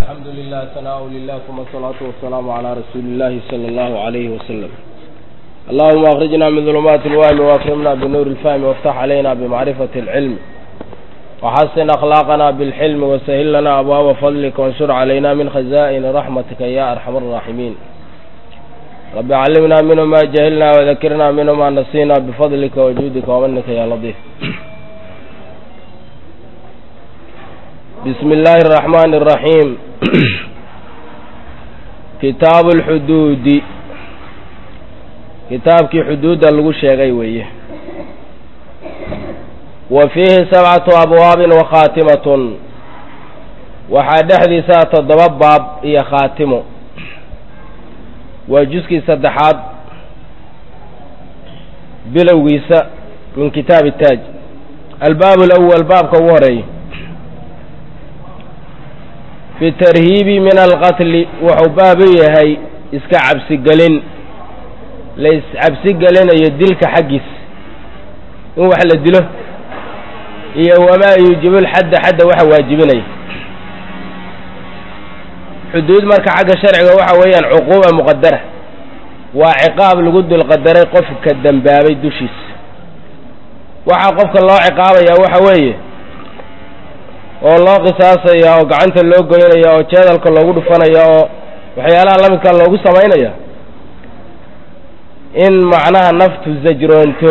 الحمد لله ثناء لله ثم الصلاة والسلام على رسول الله صلى الله عليه وسلم اللهم أخرجنا من ظلمات الوهم وأكرمنا بنور الفهم وافتح علينا بمعرفة العلم وحسن أخلاقنا بالحلم وسهل لنا أبواب فضلك وانشر علينا من خزائن رحمتك يا أرحم الراحمين رب علمنا منه ما جهلنا وذكرنا منه ما نسينا بفضلك وجودك ومنك يا لطيف بسم الله الرحمن الرحيم كتاب الحدود kitaabkii xuduudda lagu sheegay weeye wa fiihi sabcatu abwaabin wa khaatimatun waxaa dhexdiisaa toddoba baab iyo khaatimo waa juskii saddexaad bilowgiisa min kitaabi taaj albaab alawal baabka ugu horeeya fi tarhiibi min alqatli wuxuu baab u yahay iska cabsigelin la iscabsi gelinayo dilka xaggiis in wax la dilo iyo wamaa yuujibu lxadda xadda waxa waajibinaya xuduud marka xagga sharciga waxa weeyaan cuquuba muqadara waa ciqaab lagu dulqadaray qofka dembaabay dushiisa waxaa qofka loo ciqaabayaa waxa weeye oo loo qisaasaya oo gacanta loo goynaya oo jeedalka loogu dhufanaya oo waxyaalaha lamidkaa loogu samaynaya in macnaha naftu sajroonto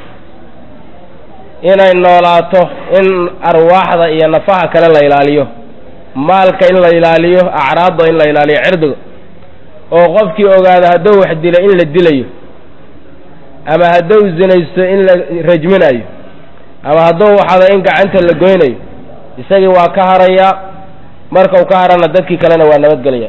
inay noolaato in arwaaxda iyo nafaha kale la ilaaliyo maalka in la ilaaliyo acraadda in la ilaaliyo cirdiga oo qofkii ogaada hadduu wax dila in la dilayo ama hadduu zinaysto in la rajminayo ama hadduu waxada in gacanta la goynayo isagii waa ka harayaa marka uu ka harana dadkii kalena waa nabadgelaya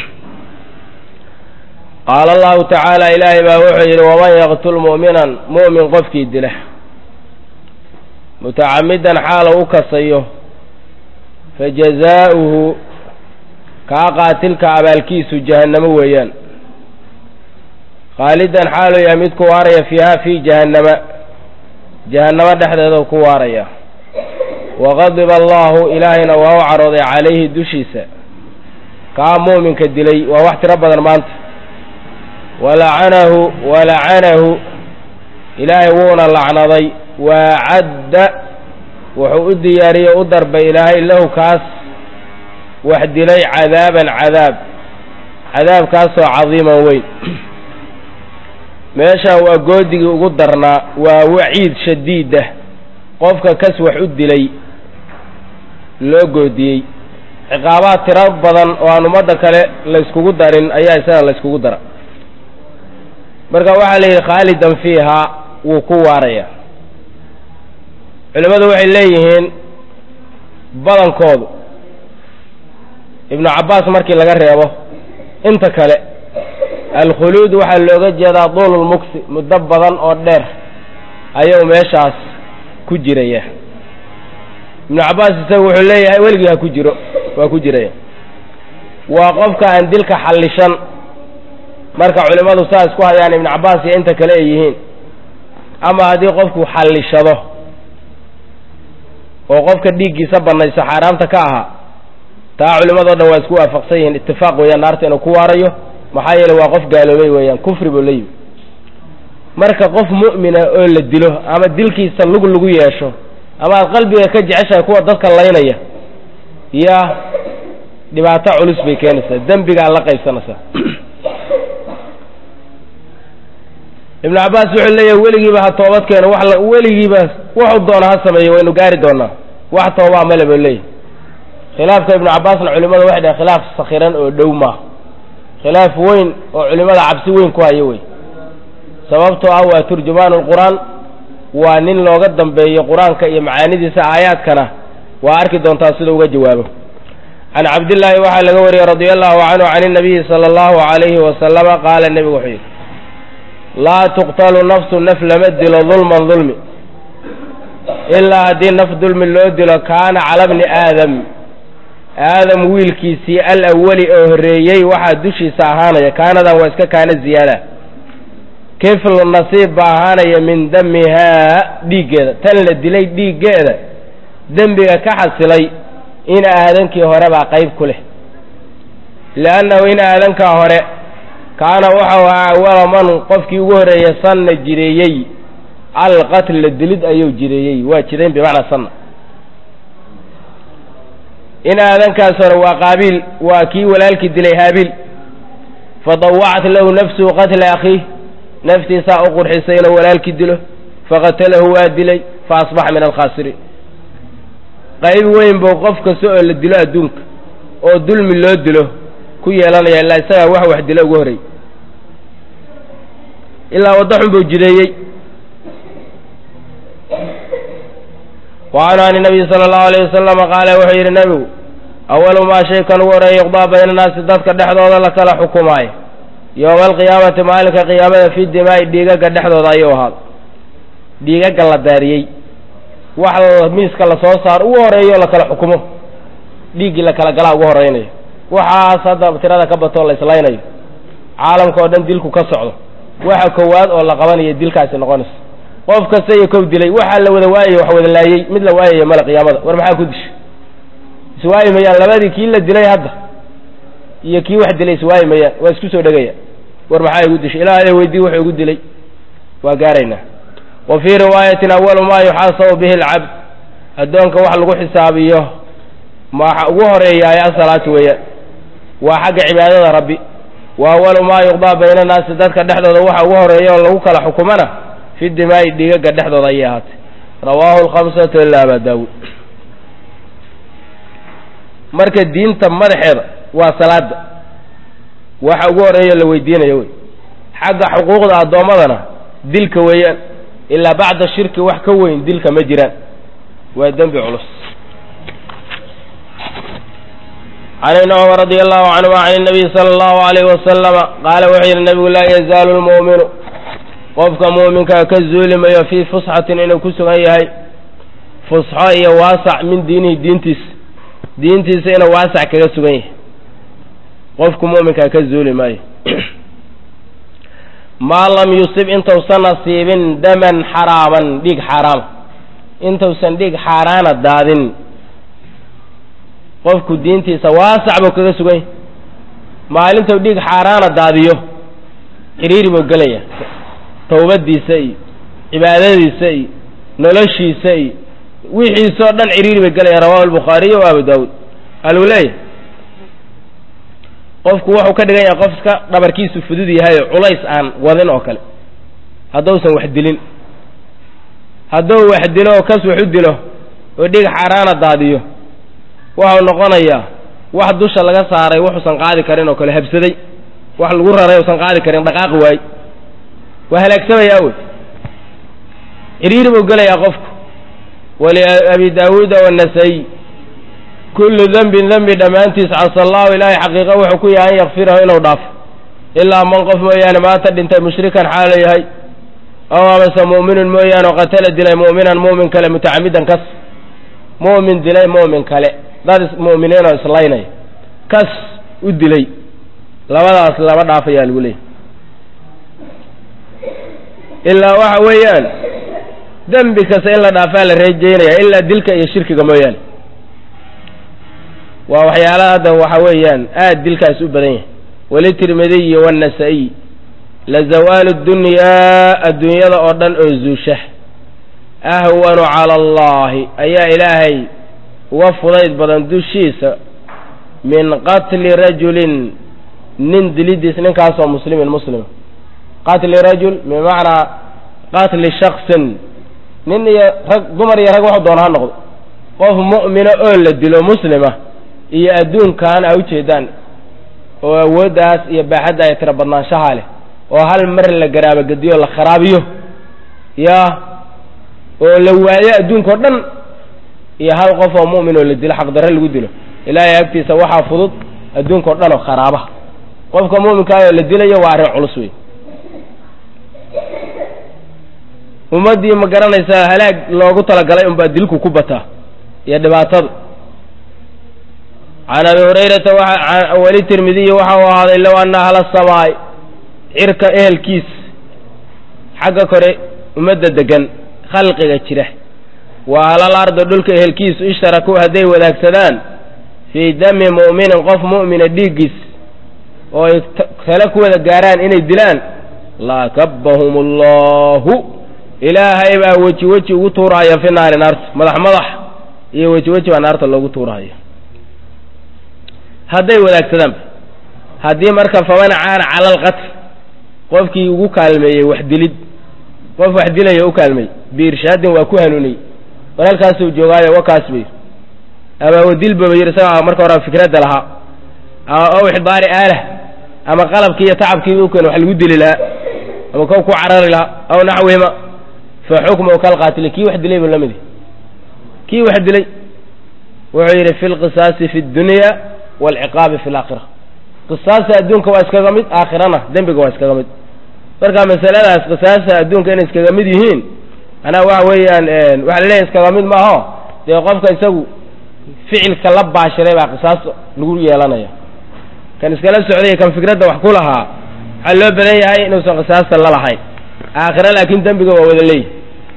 qaala allahu tacaala ilaahay baa wuxuu yidhi waman yaqtul mu'minan mu'min qofkii dila mutacamidan xaala u kasayo fajazaa'uhu kaa qaatilka abaalkiisu jahannamo weeyaan khaalidan xaaluu yahay mid ku waaraya fiiha fii jahannama jahannamo dhexdeeda ku waaraya waqadiba allahu ilaahayna waa u carooday calayhi dushiisa kaa mu'minka dilay waa wax tiro badan maanta walacanahu walacanahu ilaahay wuuna lacnaday waacadda wuxuu u diyaariyey u darbay ilaahay lahu kaas wax dilay cadaaban cadaab cadaabkaasoo cadiiman weyn meeshaan waa goodigii ugu darnaa waa waciid shadiidah qofka kas wax u dilay loo goodiyey ciqaabaad tiro badan oo aan ummadda kale layskugu darin ayaa isaga layskugu dara marka waxaa la yidhi khaalidan fiihaa wuu ku waaraya culimmadu waxay leeyihiin badankoodu ibnu cabbaas markii laga reebo inta kale alkhuluud waxaa looga jeedaa duululmuksi muddo badan oo dheer ayuu meeshaas ku jiraya ibnu cabbaas isagu wuxuu leeyahay weligii ha ku jiro waa ku jiraya waa qofka aan dilka xallishan marka culimmadu saa isku hayaan ibnu cabbaas iyo inta kale ay yihiin ama haddii qofku xallishado oo qofka dhiiggiisa bannayso xaaraamta ka ahaa taa culimmadoo dhan waa isku waafaqsan yihiin itifaaq weeyaan naarta inuu ku waarayo maxaa yeele waa qof gaaloobay weeyaan kufri buu la yimi marka qof mu'mina oo la dilo ama dilkiisa lug lagu yeesho ama aad qalbiga ka jeceshahay kuwa dadka laynaya yaa dhibaato culus bay keenaysaa dembigaa la qaybsanaysaa ibnu cabbaas wuxuu leeyahay weligiiba ha toobad keeno wax weligiiba wuxuu doona ha sameeyo waynu gaari doonaa wax toobaa male buu leeyahy khilaafka ibnu cabbaasna culimmada waxay dhahay khilaaf sakhiran oo dhow maaha khilaaf weyn oo culimmada cabsi weyn ku hayo wey sababtoo ah waa turjumaan lqur-aan waa nin looga dambeeyo qur-aanka iyo macaanidiisa aayaadkana waa arki doontaa sidau uga jawaabo can cabdillaahi waxaa laga wariyey radia allahu canhu can inabiyi sala allahu calayhi wasalama qaala nebigu wuxuu yidhi laa tuqtalu nafsu naf lama dilo dulman dulmi ilaa haddii naf dulmi loo dilo kaana cala bni aadam aadam wiilkiisii al awali oo horreeyey waxaa dushiisa ahaanaya kaanadan waa iska kaana ziyaada kiflu nasiib baa ahaanaya min damihaa dhiiggeeda tan la dilay dhiiggeeda dembiga ka xasilay in aadankii hore baa qayb ku leh liannahu in aadankaa hore kaana waxau ahaa awala man qofkii ugu horeeyey sanna jireeyey alqatla dilid ayuu jireeyey waa jidayn bimacnaa sanna in aadankaas hore waa qaabiil waa kii walaalkii dilay haabiil fadawacat lahu nafsuhu qatla akhiih naftiisaa u qurxisay inuu walaalkii dilo faqatalahu waa dilay fa asbaxa min alkhaasiriin qayb weyn buu qof kasta oo la dilo adduunka oo dulmi loo dilo ku yeelanaya ilaa isagaa wax wax dilo ugu horey ilaa waddo xun buu jideeyey wacanhu an nabiyi sala allahu alayh wasalama qaala wuxuu yidhi nebigu awalu maa shay kan ugu horeeya yuqdaa bayna naasi dadka dhexdooda la kala xukumaayo yowma alqiyaamati maalinka qiyaamada fi dimaa'i dhiigaga dhexdooda ayuu ahaaday dhiigaga la daariyey wax miiska lasoo saaro ugu horeeyo la kala xukumo dhiiggii la kala galaa ugu horeynayo waxaas hadda tirada ka batoo la islaynayo caalamka oo dhan dilku ka socdo waxa kowaad oo la qabanayo dilkaasi noqonaysa qof kasta iyo kow dilay waxaa la wada waayay wax wada laayey mid la waayaya male qiyaamada war maxaa ku dishay iswaayi mayaan labadii kii la dilay hadda iyo kii wax dilay iswaayi mayaan waa isku soo dhegaya war maxaa igu dishay ilaahay weydii wuxuu igu dilay waa gaaraynaa wa fii riwaayatin awalu maa yuxaasabu bihi alcabd addoonka wax lagu xisaabiyo maxa ugu horeeyaay asalaatu weeyaan waa xagga cibaadada rabbi wa awalu maa yuqdaa bayna naasi dadka dhexdooda waxa ugu horeeya oo lagu kala xukumana fi dimaa'i dhiigaga dhexdooda ayay ahaatay rawaahu alkhamsatu ila aba daawuud marka diinta madaxeeda waa salaada waxa ugu horeeya la weydiinayo wey xagga xuquuqda addoommadana dilka weeyaan ilaa bacda shirki wax ka weyn dilka ma jiraan waa dembi culus can ibni cumar radia allahu canhuma can inabiyi sala allahu alayhi wasalama qaala wuxuu yidhi nabigu laa yazaalu lmu'minu qofka muuminkaa ka zuulimayo fii fusxatin inuu ku sugan yahay fusxo iyo waasac min diinihi diintiisa diintiisa inuu waasac kaga sugan yahay qofku muuminkaa ka zuuli maayo maa lam yusib intausan nasiibin daman xaraaman dhiig xaaraama intausan dhiig xaaraana daadin qofku diintiisa waasac buu kaga sugan yahay maalintuu dhiig xaaraana daadiyo xiriiri buu gelaya tawbadiisa iyo cibaadadiisa iyo noloshiisa iyo wixiisoo dhan ciriiri bay gelaya rawahu albukhaariyo wa abu daawuud aluu leeyahy qofku wuxuu ka dhigan yahay qofka dhabarkiisu fudud yahay oo culays aan wadin oo kale hadduusan wax dilin hadduu wax dilo oo kas wax u dilo oo dhig xaaraana daadiyo waxau noqonayaa wax dusha laga saaray wuxuusan qaadi karin oo kale habsaday wax lagu raray usan qaadi karin dhaqaaqi waay waa halaagsamayaa wey ciriiri buu gelayaa qofku wali abi daawuuda wanasay kullu dembin dembi dhammaantiis casa allahu ilaahay xaqiiqa wuxuu ku yahay an yakfirahu inuu dhaafo ilaa man qof mooyaane maanta dhintay mushrikan xaalo yahay aw amase mu'minun mooyaane oo qatala dilay mu'minan mu'min kale mutacamidan kas mu'min dilay mu'min kale dad mu'miniin oo islaynaya kas u dilay labadaas lama dhaafayaa lagu leeyay ilaa waxa weeyaan dembi kasta in la dhaafaa la reejeynaya ilaa dilka iyo shirkiga mooyaane waa waxyaalaha hadda waxa weeyaan aad dilkaas u badan yahay walitirmidiyi waannasaa-iy lazawaalu dunyaa adduunyada oo dhan oo zuusha ahwanu cala allahi ayaa ilaahay uga fudayd badan dushiisa min qatli rajulin nin dilidiis ninkaasoo muslimin muslima qatli rajul bimacnaa qatli shaksin nin iyo rag dumar iyo rag waxu doona ha noqdo qof mu'mina oo la dilo muslima iyo adduunkan a ujeedaan oo awooddaas iyo baaxadda ay tira badnaanshaha leh oo hal mar la garaabagediyo la kharaabiyo yaa oo la waayo adduunka o dhan iyo hal qof oo mu'min oo la dilo xaqdarre lagu dilo ilaahay agtiisa waxaa fudud adduunka o dhan oo kharaaba qofka mu'minkaa oo la dilayo waa arrin culus wey ummaddii ma garanaysaa halaag loogu talagalay unbaa dilku ku bataa iyo dhibaatada can abi hurayrata weli tirmidiyi waxa uu ahaaday low anna ahla samaay cirka ehelkiis xagga kore ummadda degan khalqiga jira wa ahlal ardo dhulka ehelkiisu ishtarakuu hadday wadaagsadaan fii dami mu'minin qof mu'mina dhiiggiis oo ay tale ku wada gaaraan inay dilaan laakabbahum allahu ilaahay baa weji weji ugu tuurahaya fi naari naarta madax madax iyo weji weji baa naarta loogu tuurahaya hadday wadaagsadaan haddii marka faman caana cala alqatl qofkii ugu kaalmeeyey wax dilid qof wax dilaya u kaalmeeyey biirshaadin waa ku hanuuniyey war halkaasuu joogaayo wakaas bay ama wadilbaba yir isagaa marka hore fikradda lahaa aw ixdaari aalah ama qalabkii iyo tacabkiiba ukeen wax lagu dili lahaa ama kow ku carari lahaa aw naxwihima fa xukmuhu kalqaatili kii wax dilay buu la mid kii wax dilay wuxuu yidhi fi lqisaasi fi dunya waalciqaabi fi laakhira qisaasta adduunka waa iskaga mid aakhirana dembiga waa iskaga mid marka masaladaas qisaasta adduunka inay iskaga mid yihiin anaa waxa weeyaan waxa laleeyahy iskaga mid maaho dee qofka isagu ficilka la baashiray baa qisaas lagu yeelanaya kan iskala socday kan fikradda wax ku lahaa waxaa loo badan yahay inuusan qisaasta la lahayn aakhira laakiin dembiga waa wada leeyihi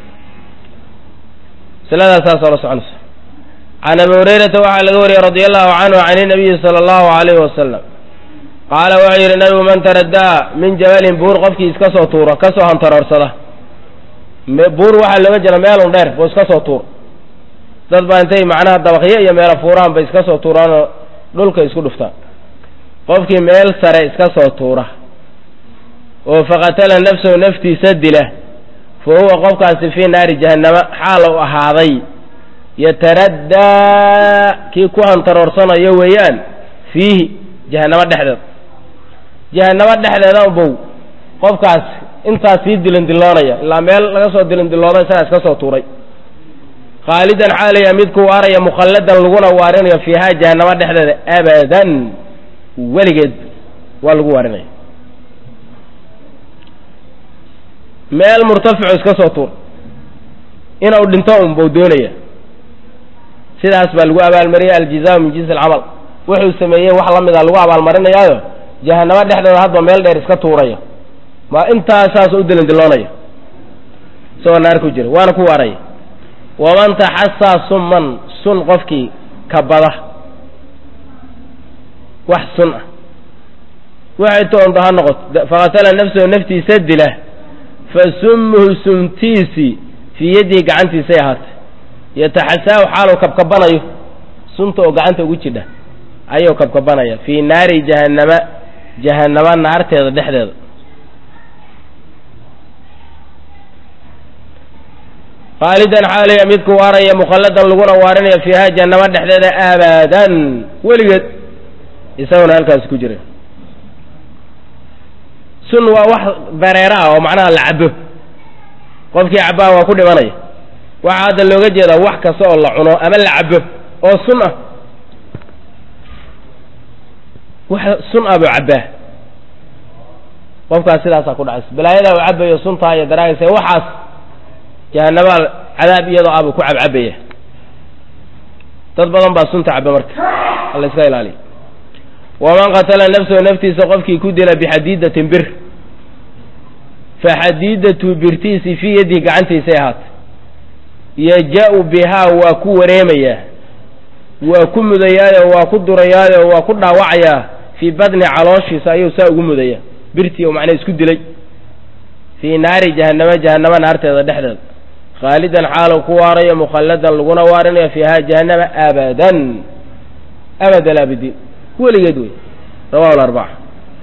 masaladaas saasoo la soconaysa can abi hurayrata waxaa laga wariyey radia allahu canhu can inabiyi sala allahu alayhi wasalam qaala wuxuu yidhi nabigu man taraddaa min jabalin buur qofkii iska soo tuuro ka soo hantaroorsada buur waxaa looga jira meelun dheer buu iska soo tuuro dad baa intay macnaha dabaqyo iyo meelo fuuraan bay iska soo tuuraanoo dhulka isku dhuftaan qofkii meel sare iska soo tuura oo faqatala nafsahu naftiisa dila fa huwa qofkaasi fii naari jahannama xaal u ahaaday yataraddaa kii ku hantaroorsanayo weeyaan fiihi jahannamo dhexdeeda jahannamo dhexdeeda bow qofkaas intaas sii dilindilloonaya ilaa meel laga soo dilindillooda isagaa iska soo tuuray khaalidan xaalaya mid ku waaraya mukhalladan laguna waarinayo fiihaa jahannamo dhexdeeda abadan weligeed waa lagu waarinaya meel murtaficu iska soo tuur inuu dhinto un buu doonaya sidaas baa lagu abaalmariyay aljizaau min jinsi alcamal wuxuu sameeyey wax la mida lagu abaalmarinayaayo jahannamo dhexdeeda hadba meel dheer iska tuuraya ma intaasaas u dilindilloonaya isagoo naar ku jira waana ku waaraya waman taxasaa summan sun qofkii kabada wax sun ah waxay toonto ha noqoto faqatala nafsahu naftiisa dila fa summuhu sumtiisii fii yadihi gacantiisay ahaatay yataxasaahu xaaluu kabkabanayo sunta oo gacanta ugu jidha ayuu kabkabanaya fii naari jahannama jahannama naarteeda dhexdeeda khaalidan xaalaya midku waaraya mukhalladan laguna waarinaya fiiha jahannama dhexdeeda abadan weligeed isaguna halkaas ku jira sun waa wax dareera ah oo macnaha la cabo qofkii cabbaa waa ku dhimanaya waxaa hadda looga jeedaa wax kasta oo la cuno ama la cabo oo sun ah wax sun ah buu cabbaa qofkaas sidaasaa ku dhacaysa balaayada uu cabayo suntaa iyo daraagaysa waxaas jahanabaa cadaab iyadoo ah buu ku cabcabaya dad badan baa sunta caba marka alla iska ilaaliya waman qatala nafsahu naftiisa qofkii ku dila bixadiidatin bir faxadiidatu birtiisii fii yadihi gacantiisay ahaatay yaja-u bihaa waa ku wareemayaa waa ku mudayaayo waa ku durayaayo waa ku dhaawacayaa fii badni calooshiisa ayuu saa ugu mudayaa birtii oo macnaa isku dilay fii naari jahannama jahannama naarteeda dhexdeeda khaalidan xaalow ku waarayo mukhalladan laguna waarinayo fiiha jahannama abadan abad alaabidiin weligeed wey rawahu larbaca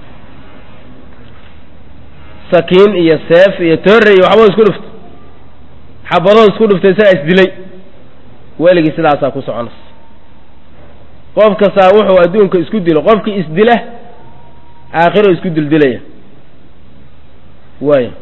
sakiin iyo seef iyo toore iyo waxboo isku dhuftay xabadoo isku dhuftay isagaa isdilay weligii sidaasaa ku soconaysa qof kastaa wuxuu adduunka isku dilo qofkii isdila aakhiro isku dildilaya waay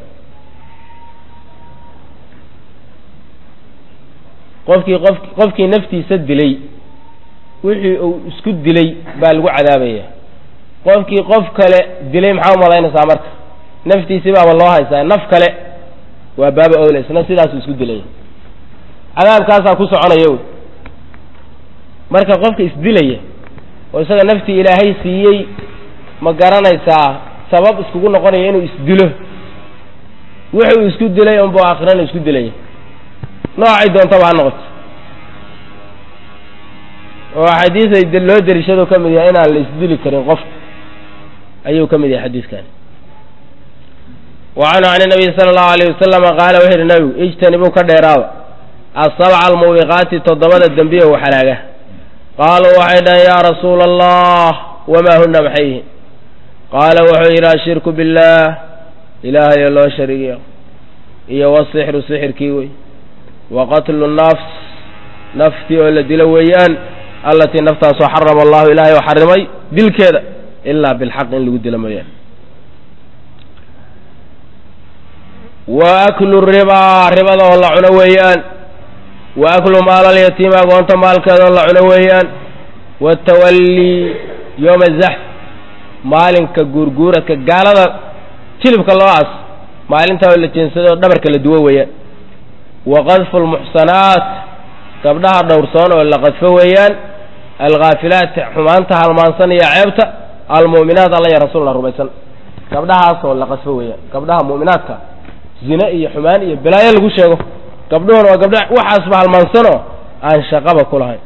qofkii qof qofkii naftiisa dilay wixii uu isku dilay baa lagu cadaabaya qofkii qof kale dilay maxaa umalaynaysaa marka naftiisii baaba loo haysaa naf kale waa baaba owle isna sidaasuu isku dilaya cadaabkaasaa ku soconaya wey marka qofka isdilaya oo isaga naftii ilaahay siiyey ma garanaysaa sabab iskugu noqonaya inuu isdilo wuxuu isku dilay unbuu aakhirana isku dilaya noocay doontaba ha noqoto oo xadiisay loo derishado ka mid yahay inaan la isdili karin qofka ayuu ka mid yahay xadiidkan wa canhu can nabiy sala allahu alayh wasalama qaala wuxuu yidhi nabigu ijtanibuu ka dheeraada asabca almuubiqaati toddobada dembiye u xalaaga qaaluu waxay dhahen yaa rasuula allah wamaa huna maxay yihiin qaala wuxuu yidhi ashirku billaah ilaahayo loo sharigiyo iyo wasixru sixirkii wey wa qatlu nafs naftii oo la dilo weeyaan allatii naftaasoo xarama allahu ilaahay oo xarimay dilkeeda ilaa bilxaq in lagu dilo mooyaane wa aklu ribaa ribada oo la cuno weeyaan wa aklu maalalyatiima agoonta maalkeeda oo la cuno weeyaan watawallii yooma zaxf maalinka guurguuradka gaalada jilibka loo as maalintaa oo la jeensado oo dhabarka la duwo weeyaan wa qadfu lmuxsanaat gabdhaha dhowrsoon oo la qadfo weeyaan alkhaafilaat xumaanta halmaansan iyo ceebta almu'minaat alla ya rasuulna rumaysan gabdhahaas oo la qadfo weeyaan gabdhaha mu'minaadka zine iyo xumaan iyo balaayo lagu sheego gabdhuhuna waa gabdha waxaasba halmaansanoo aan shaqaba ku lahayn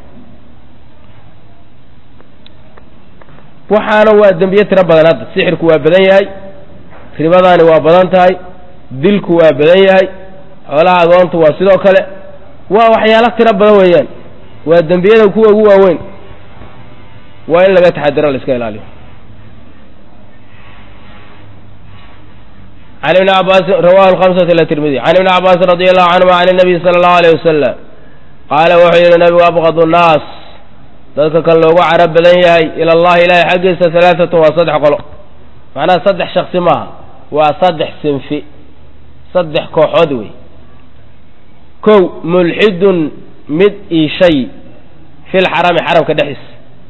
waxaana waa dembiye tiro badan hadda sixirku waa badan yahay ribadaani waa badan tahay dilku waa badan yahay xoolaha agoontu waa sidoo kale waa waxyaalo tiro badan weeyaan waa dembiyada kuwa ugu waaweyn waa in laga taxadiro la iska ilaaliyo can ibni cabaasin rawahu alhamsatu ila tirmidi can ibni cabaasin radi allahu canhuma can inabiy sala allahu alayh wasalam qaala wuxuu yidhi nabigu abqadu nnaas dadka kan loogu carab badan yahay ila allahi ilaahay xaggiisa halaatatun waa saddex qolo macnaha saddex shaksi maaha waa saddex sinfi saddex kooxood wey kow mulxidun mid iishay fi lxarami xaramka dhexdiisa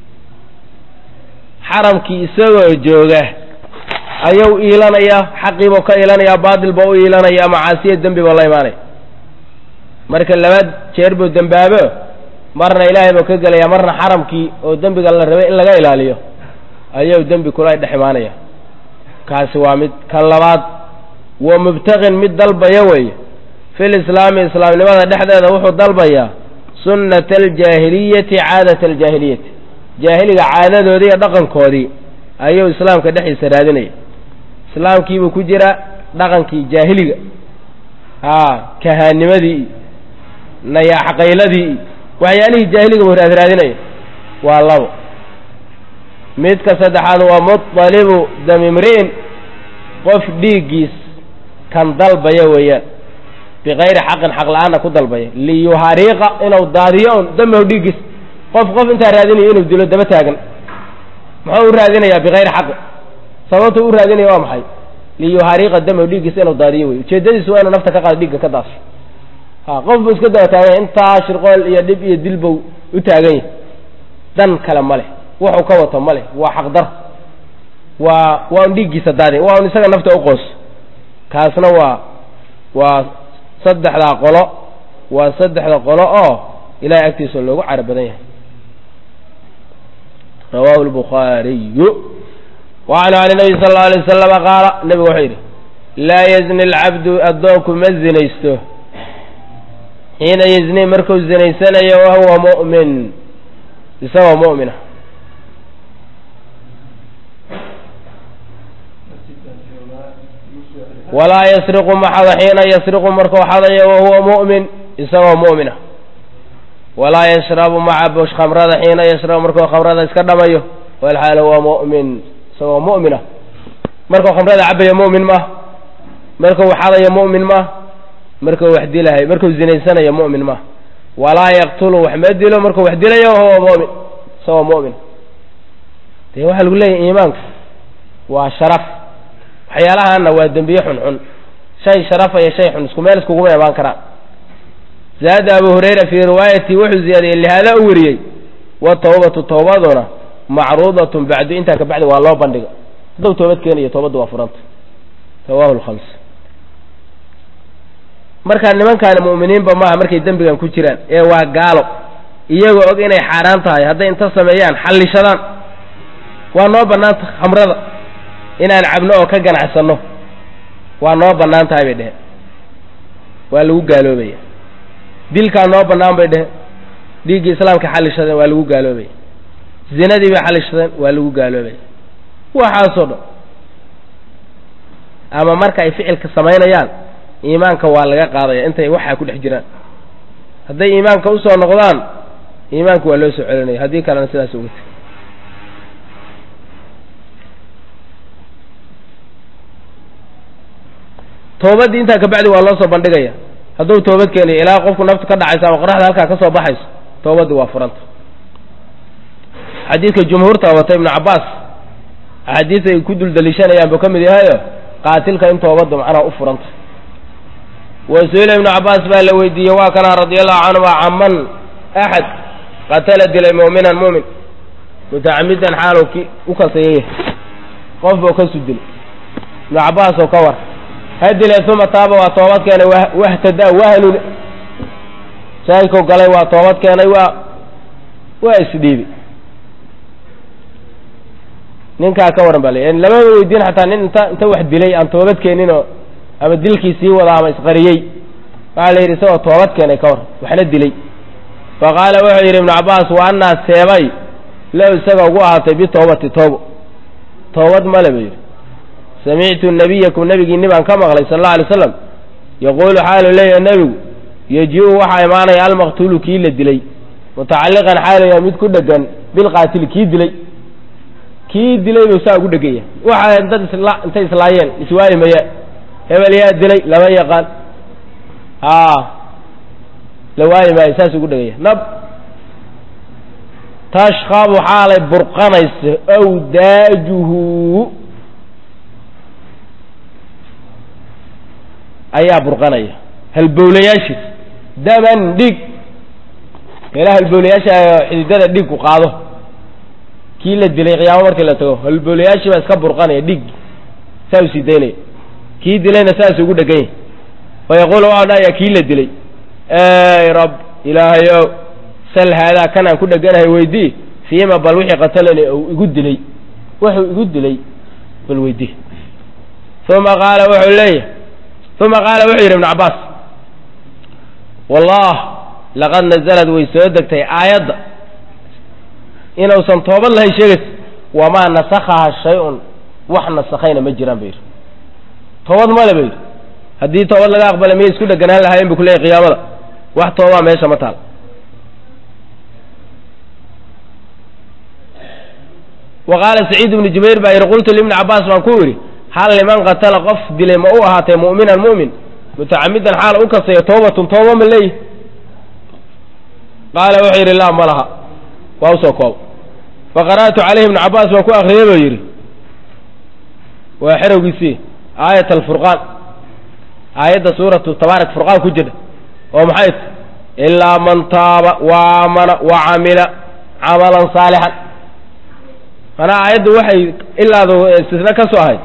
xaramkii isagoo jooga ayuu iilanaya xaqiibuu ka iilanaya baatil buu u iilanaya macaasiya dembi buu la imaanaya marka laba jeer buu dembaabo marna ilaahay buu ka gelaya marna xaramkii oo dembiga la rabay in laga ilaaliyo ayuu dembi kula dhex imaanaya kaasi waa mid kan labaad wa mubtaqin mid dalbaya weeye fi lislaami islaamnimada dhexdeeda wuxuu dalbayaa sunnata aljaahiliyati caadata aljaahiliyati jaahiliga caadadoodii iyo dhaqankoodii ayuu islaamka dhexdiisa raadinaya islaamkiibuu ku jira dhaqankii jaahiliga haa kahaanimadii nayaaxaqayladii waxyaalihii jaahiliga buu raadraadinaya waa labo midka saddexaad waa muطalibu damimri'in qof dhiiggiis kan dalbaya weeyaan bikayri xaqin xaq la-aanna ku dalbaya liyuhariiqa inuu daadiyo un damahu dhiiggiis qof qof intaa raadinayo inuu dilo daba taagan muxuu u raadinayaa bikayri xaqin sababtu u raadinaya waa maxay liyuhariiqa damahu dhiiggiis inuu daadiyo wey ujeedadiisu waa inuu nafta ka qaado dhiigga ka daasho ha qof buu iska daba taagan intaa shirqool iyo dhib iyo dil buu u taagan yahay dan kale ma leh wuxuu ka wato ma leh waa xaqdar waa waa un dhiiggiisa daadi waa un isaga nafta uqoos kaasna waa waa saddexdaa qolo waa saddexda qolo oo ilahay agtiisa loogu cara badan yahay rawahu lbukhaariyu wacanhu can nabiy sala allau alay wasalama qaala nebigu wuxuu yidhi laa yazni alcabdu addoonku ma zinaysto xiina yazni markuu zinaysanayo wahuwa mu'min isagoo mu'mina walaa yasriqu maxada xiina yasriqu markuu xadayo wahuwa mu'min isagoo mu'mina walaa yashrabu maca khamrada xiina yashrabu markuu khamrada iska dhamayo walxaal huwa mu'min isagoo mu'mina markuu khamrada cabayo mu'min maah markuu xadayo mu'min maah markuu wax dilahay markuu zinaysanayo mu'min maah walaa yaqtulu wax ma dilo markuu wax dilayo wahuwa mu'min isagoo mu'min dee waxaa lagu leeyahy iimaanku waa sharaf waxyaalahaana waa dembiye xunxun shay sharafaya shay xun isku meel iskuguma imaan karaan zaada abu hurayra fii riwaayati wuxuu ziyaadiyey lihaada u wariyey watawbatu tawbaduna macruudatun bacdu intaa ka bacdi waa loo bandhiga hadduu toobad keenayo toobaddu waa furanta rawahu lkhams markaa nimankaani mu'miniinba maaha markay dembigan ku jiraan ee waa gaalo iyagoo og inay xaaraan tahay hadday inta sameeyaan xallishadaan waa noo bannaanta khamrada inaan cabno oo ka ganacsanno waa noo bannaan tahay bay dheheen waa lagu gaaloobaya dilkaa noo bannaan bay dheheen dhiiggii islaamka xallishadeen waa lagu gaaloobaya zinadii bay xallishadeen waa lagu gaaloobaya waxaasoo dhan ama marka ay ficilka samaynayaan iimaanka waa laga qaadaya intay waxaa ku dhex jiraan hadday iimaanka usoo noqdaan iimaanka waa loo soo celinaya haddii kalena sidaas uga teg toobadii intaa kabacdi waa loo soo bandhigaya hadduu toobad keeniyo ilaa qofku naftu ka dhacayso ama qoraxda halkaa ka soo baxayso toobadii waa furanta xadiidka jumhuurta wata ibnu cabbaas axaadiis ay ku dul daliishanayaan buu ka mid yahayo qaatilka in toobaddu macnaha u furanta wasuila ibnu cabbaas baa la weydiiyey waa kana radiallahu canhuma caman axad qatala dilay mu'minan mu'min mutacamidan xaalu ki u kasayaya qof buu kasu dilay ibnu cabbaas oo ka war ha dilay uma taaba waa toobad keenay wahtada wahanune saayidkau galay waa toobad keenay waa waa isdhiibi ninkaa ka waran baa la lamaba weydiin xataa nin inta inta wax dilay aan toobad keeninoo ama dilkii sii wada ama isqariyey waxaa la yidhi isagoo toobad keenay ka waran waxna dilay fa qaala wuxuu yidhi ibnu cabbaas wa annaa seebay low isaga ugu ahaatay bitoobati toobo toobad male buu yidhi samictu nabiyakum nebigiinni baan ka maqlay sal alla alay slam yaquulu xaalu leeyahay nebigu yeji-u waxaa imaanaya almaqtuulu kii la dilay mutacalliqan xaalaya mid ku dhegan bilqaatili kii dilay kii dilay buu saa ugu dheganya waxa dad isla intay islaayeen iswaayi maya hebel yaa dilay lama yaqaan a la waayi maayo saas ugu dheganya nab tashkabu xaalay burqanayso awdaajuhu ayaa burqanaya halbowlayaashiis daman dhig meelaha halbowlayaasha xididada dhigku qaado kii la dilay qiyaamo markii la tago halbowlayaashii baa iska burqanaya dhig saa u sii daynaya kii dilayna saas ugu dhegan yahy fa yaquulu waxau dhahaya kii la dilay ey rab ilaahayow sal haadaa kan aan ku dheganahay weydii fiima bal wixii qatalani uu igu dilay wuxuu igu dilay bal weydii uma qaala wuxuu leeyahay uma qaala wuxuu yidhi ibnu cabbaas wallah laqad nazalad way soo degtay aayadda inuusan toobad lahayn sheegaysa wamaa nasakhaha shay-un wax nasakhayna ma jiraan ba yidhi toobad male ba yidhi haddii toobad laga aqbalay miyay isku dheganaan lahaayeen bu kuleeyay qiyaamada wax toobaa meesha ma taal wa qaala saciid ibnu jubayr baa yidhi qultu libni cabbaas baan ku yidhi hal liman qatala qof dilay ma u ahaatay mu'minan mu'min mutacamidan xaal u kasayo toobatun tooba ma leeyihi qaala wuxuu yidhi laa ma laha waa usoo koob fa qara'tu calayhi ibnu cabbaas baan ku akriyay buu yidhi waa xerowgiisii aayat alfurqaan aayadda suuratu tabaarak furqaan ku jira oo maxay t ilaa man taaba wa aamana wa camila camalan saalixan manaa aayaddu waxay ilaadu istisna ka soo ahayd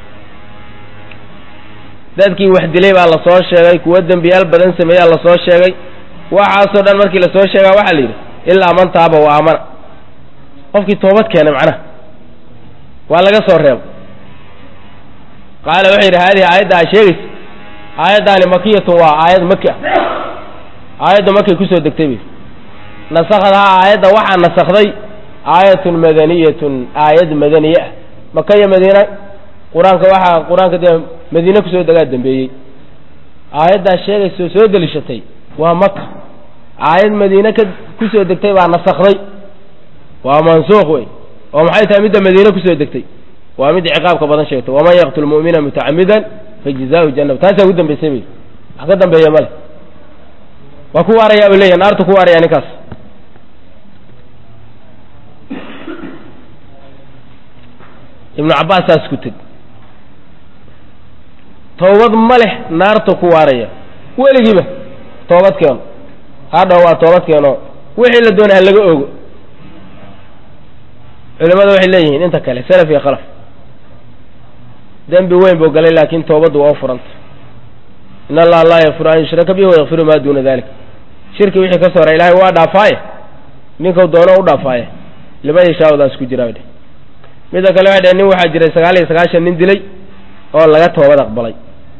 dadkii wax dilay baa lasoo sheegay kuwo dembiyaal badan sameeyaa lasoo sheegay waxaasoo dhan markii lasoo sheegaa waxaa la yidhi ilaa man taaba wa aamana qofkii toobad keenay macnaha waa laga soo reebo qaala wuxuu yidhi haadihi aayadda a sheegaysa aayaddaani makiyatun waa aayad maki ah aayadda makay kusoo degtay bay nasakdahaa aayadda waxaa nasakday aayatun madaniyatun aayad madaniye ah maka iyo madiina qur-aanka waxaa qur-aanka dee madiine kusoo degaa dambeeyey aayaddaa sheegaysa soo delishatay waa maka aayad madiine ka kusoo degtay baa nasakday waa mansuuq wey oo maxay tahay midda madiine kusoo degtay waa mid ciqaabka badan sheegtay waman yaqtul mu'mina mutacamidan fajzaahu janab taasaa ugu dambaysay bay wax ka dambeeya male waa ku waarayaa bay leeyahy naartu ku waaraya ninkaas ibnu cabbaas saas ku teg toobad ma leh naartu ku waaraya weligiiba toobad keeno hadhaw waa toobad keeno wixii la doonay ha laga ogo culimada waxay leeyihiin inta kale salaf iyo khalaf dembi weyn buu galay laakin toobaddu waa u furanta in allaha laa yakfiru an yushraka bihi wayakfiru maa duuna dalik shirki wixii ka sora ilahay waa dhaafaaye ninkau doono u dhaafaaye lima yashaaudaas ku jiraa dhe midda kale waxay dhaheen nin waxaa jiray sagaal iyo sagaashan nin dilay oo laga toobad aqbalay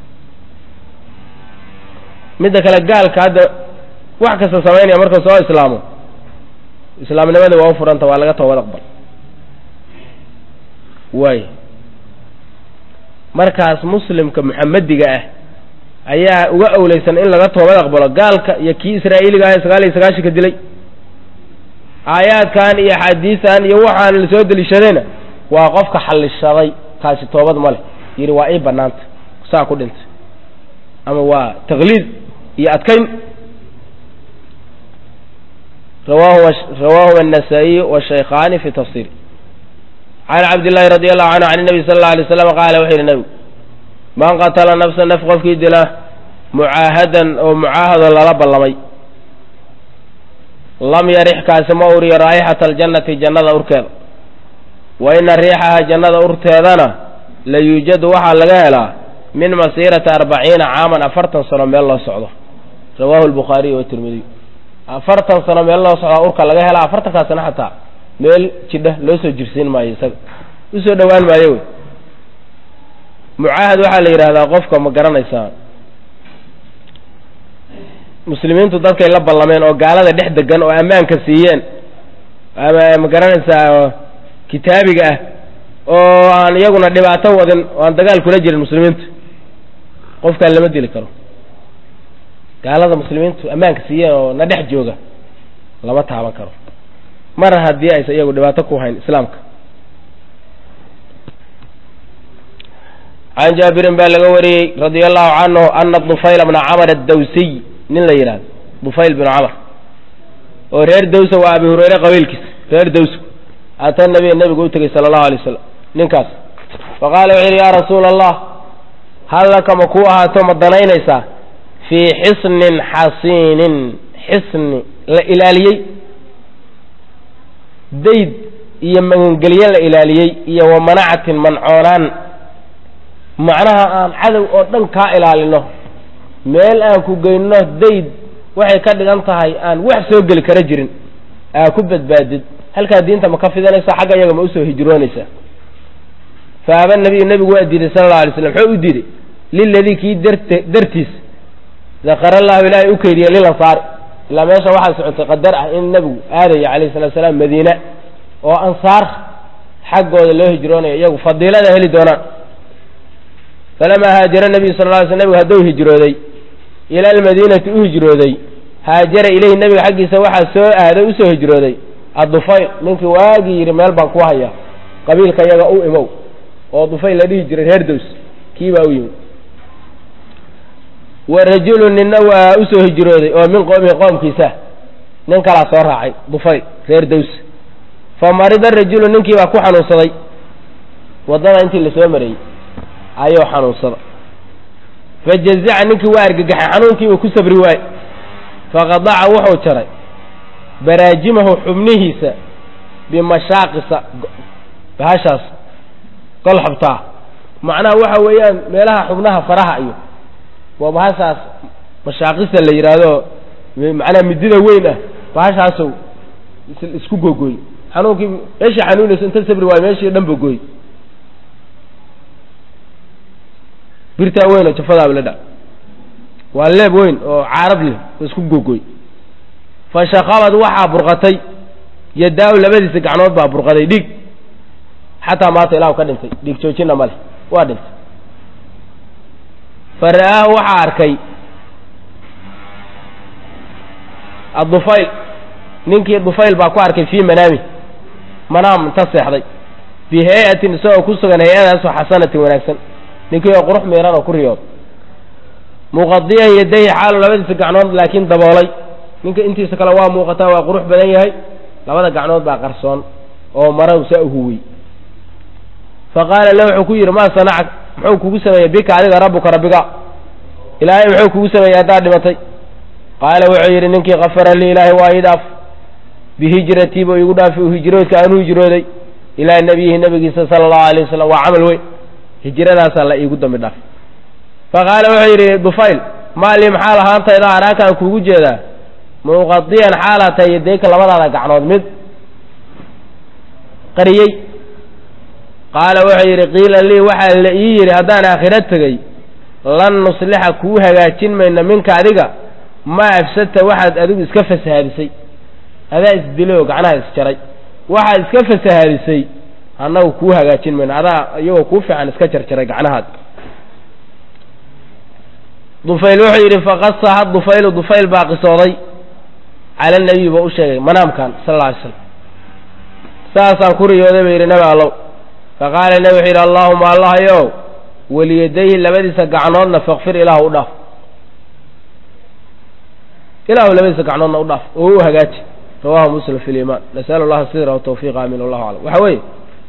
midda kale gaalka hadda wax kasta samaynaya markuu soo islaamo islaamnimadii waa u furanta waa laga toobad aqbal waay markaas muslimka muxamediga ah ayaa uga awleysan in laga toobad aqbalo gaalka iyo kii israa'iiliga ah ee sagaal iyo sagaashanka dilay aayaadkan iyo axaadiistan iyo waxaan la soo deliishadayna waa qofka xallishaday kaasi toobad ma leh yidhi waa ii banaanta saa ku dhintay ama waa taqliid iyo adkayn rawaahu النasaaئiy wالshaykhani fi tafsir can cabdillaahi radi allahu canhu can الnabi sal اla alay slam qaala wuxuu yidhi nebigu man qatala nafsa naf qofkii dila mucaahadan oo mucaahado lala ballamay lam yarix kaasi ma uriyo raa'ixata aljannati jannada urkeeda wa ina riixaha jannada urteedana la yuujadu waxaa laga helaa min masiirati arbaciina caaman afartan sano meel loo socdo rawaahu lbukhaariy watirmidiy afartan sano meel loo socdaa urka laga helaa afartankaasna xataa meel jidha loo soo jirsiin maayo isaga usoo dhowaan maayo wey mucaahad waxaa la yidhahdaa qofka ma garanaysaa muslimiintu dadkay la ballameen oo gaalada dhex degan oo ammaanka siiyeen ama ma garanaysaa kitaabiga ah oo aan iyaguna dhibaato wadin oo aan dagaal kula jirin muslimiintu qofkaan lama dili karo gaalada muslimiintu ammaanka siiyeen oo na dhex jooga lama taaban karo mar haddii aysa iyagu dhibaato ku hayn islaamka can jaabirin baa laga wariyey radia allahu canhu ana dufayl bna camr addawsiy nin la yidhahdo dufayl binu camr oo reer dawsa waa abi hureyre qabiilkiisa reer dawsku ata nabiya nebigu u tegey sala allahu alay wasalam ninkaas faqaala wuxuu yidhi yaa rasuula allah hal laka ma kuu ahaato ma danaynaysaa fii xisnin xasiinin xisni la ilaaliyey dayd iyo magangelye la ilaaliyey iyo wa manacatin mancoonaan macnaha aan cadow oo dhan kaa ilaalino meel aan ku geyno dayd waxay ka dhigan tahay aan wax soo geli kara jirin aa ku badbaadid halkaa diinta ma ka fidanaysa xagga iyaga ma usoo hijroonaysaa faaba nabiyu nebigu waa diiday sala allau alay slam muxuu u diiday liladii kii dart dartiis dakara allahu ilaahay u keydiyey lilansaari ilaa meesha waxaa socotay qadar ah in nebigu aadaya calayhi salatu salaam madiine oo ansaar xaggooda loo hijroonayo iyagu fadiilada heli doonaan falamaa haajara nabiyu sal lla ly sl nebigu hadduu hijrooday ila almadiinati u hijrooday haajara ilayhi nebiga xaggiisa waxaa soo aaday usoo hijrooday addufayl ninkii waagii yidhi meel baan ku hayaa qabiilka iyaga u imow oo dufayl la dhihi jiray reer dows kii baa u yimid wa rajulu ninna waa usoo hijrooday oo min qoomihi qoomkiisa nin kalaa soo raacay dufayl reer dows fa marida rajulu ninkii baa ku xanuunsaday waddada intii lasoo marayey ayuu xanuunsada fa jazaca ninkii waa argagaxay xanuunkiibuu ku sabri waaye faqadaca wuxuu jaray baraajimahu xubnihiisa bimashaaqisa bahashaas golxabtaa macnaha waxa weeyaan meelaha xubnaha faraha iyo waa bahashaas mashaaqista la yidhaahdo macnaha midida weyn ah bahashaasow isku googooy xanuunkii meeshii xanuunayso inta sabri waayo meeshii dhan bogooy birtaa weyn oo jafadaaba la dha waa leeb weyn oo caarad leh oo isku googooy fa shaqabad waxaa burqatay yadaaw labadiisa gacnood baa burqaday dhiig xataa maata ilahu ka dhintay dhiig joojina ma leh waa dhintay fa ra'aahu waxaa arkay addufayl ninkii dufayl baa ku arkay fii manaami manaam inta seexday bi hay-atin isagoo ku sugan hay-adaasoo xasanatin wanaagsan ninkii oo qurux miiran oo ku riyood muqadiyan yadayhi xaalu labadiisa gacnood laakiin daboolay ninka intiisa kale waa muuqataa waa qurux badan yahay labada gacnood baa qarsoon oo maraw saa uhuwey fa qaala la wuxuu ku yidhi maa sanacak muxuu kugu sameeyey bika adiga rabbuka rabbiga ilaahay muxuu kugu sameeyey haddaad dhimatay qaala wuxuu yidhi ninkii kafara lii ilaahay waa ii dhaaf bihijratii buu iigu dhaafi u hijroodka aanu hijrooday ilaa nebiyihi nebigiisa sala allahu alay wasalam waa camal weyn hijradaasaa la iigu dambi dhaaf fa qaala wuxuu yidhi dufayl maalii maxaa lahaantayda araakaan kuugu jeedaa muqadiyan xaalaa tahay yadayka labadaada gacnood mid qariyey qaala wuxuu yidhi qiila lii waxaa la ii yidhi haddaan aakhiro tegey lan nuslixa kuu hagaajin mayno minka adiga maa afsadta waxaad adigu iska fasahaadisay adaa isdilay oo gacnaha isjaray waxaad iska fasahaadisay annagu kuu hagaajin mayno adaa iyagoo kuu fiican iska jarjaray gacnahaad dufayl wuxuu yidhi faqasaha dufaylu dufayl baa qisooday cala nabiy ba u sheegay manaamkan sal alla alay slam saasaan ku riyooday ba yidhi nabi allow faqaala nabi wuxuu yidhi allaahuma allahayow weliyadayhi labadiisa gacnoodna fakfir ilaahu u dhaaf ilaahu labadiisa gacnoodna u dhaaf oo u hagaaji rawahu muslim fi liimaan nas'alu allaha sidra watawfiiqa amin wallahu aclam waxa weeye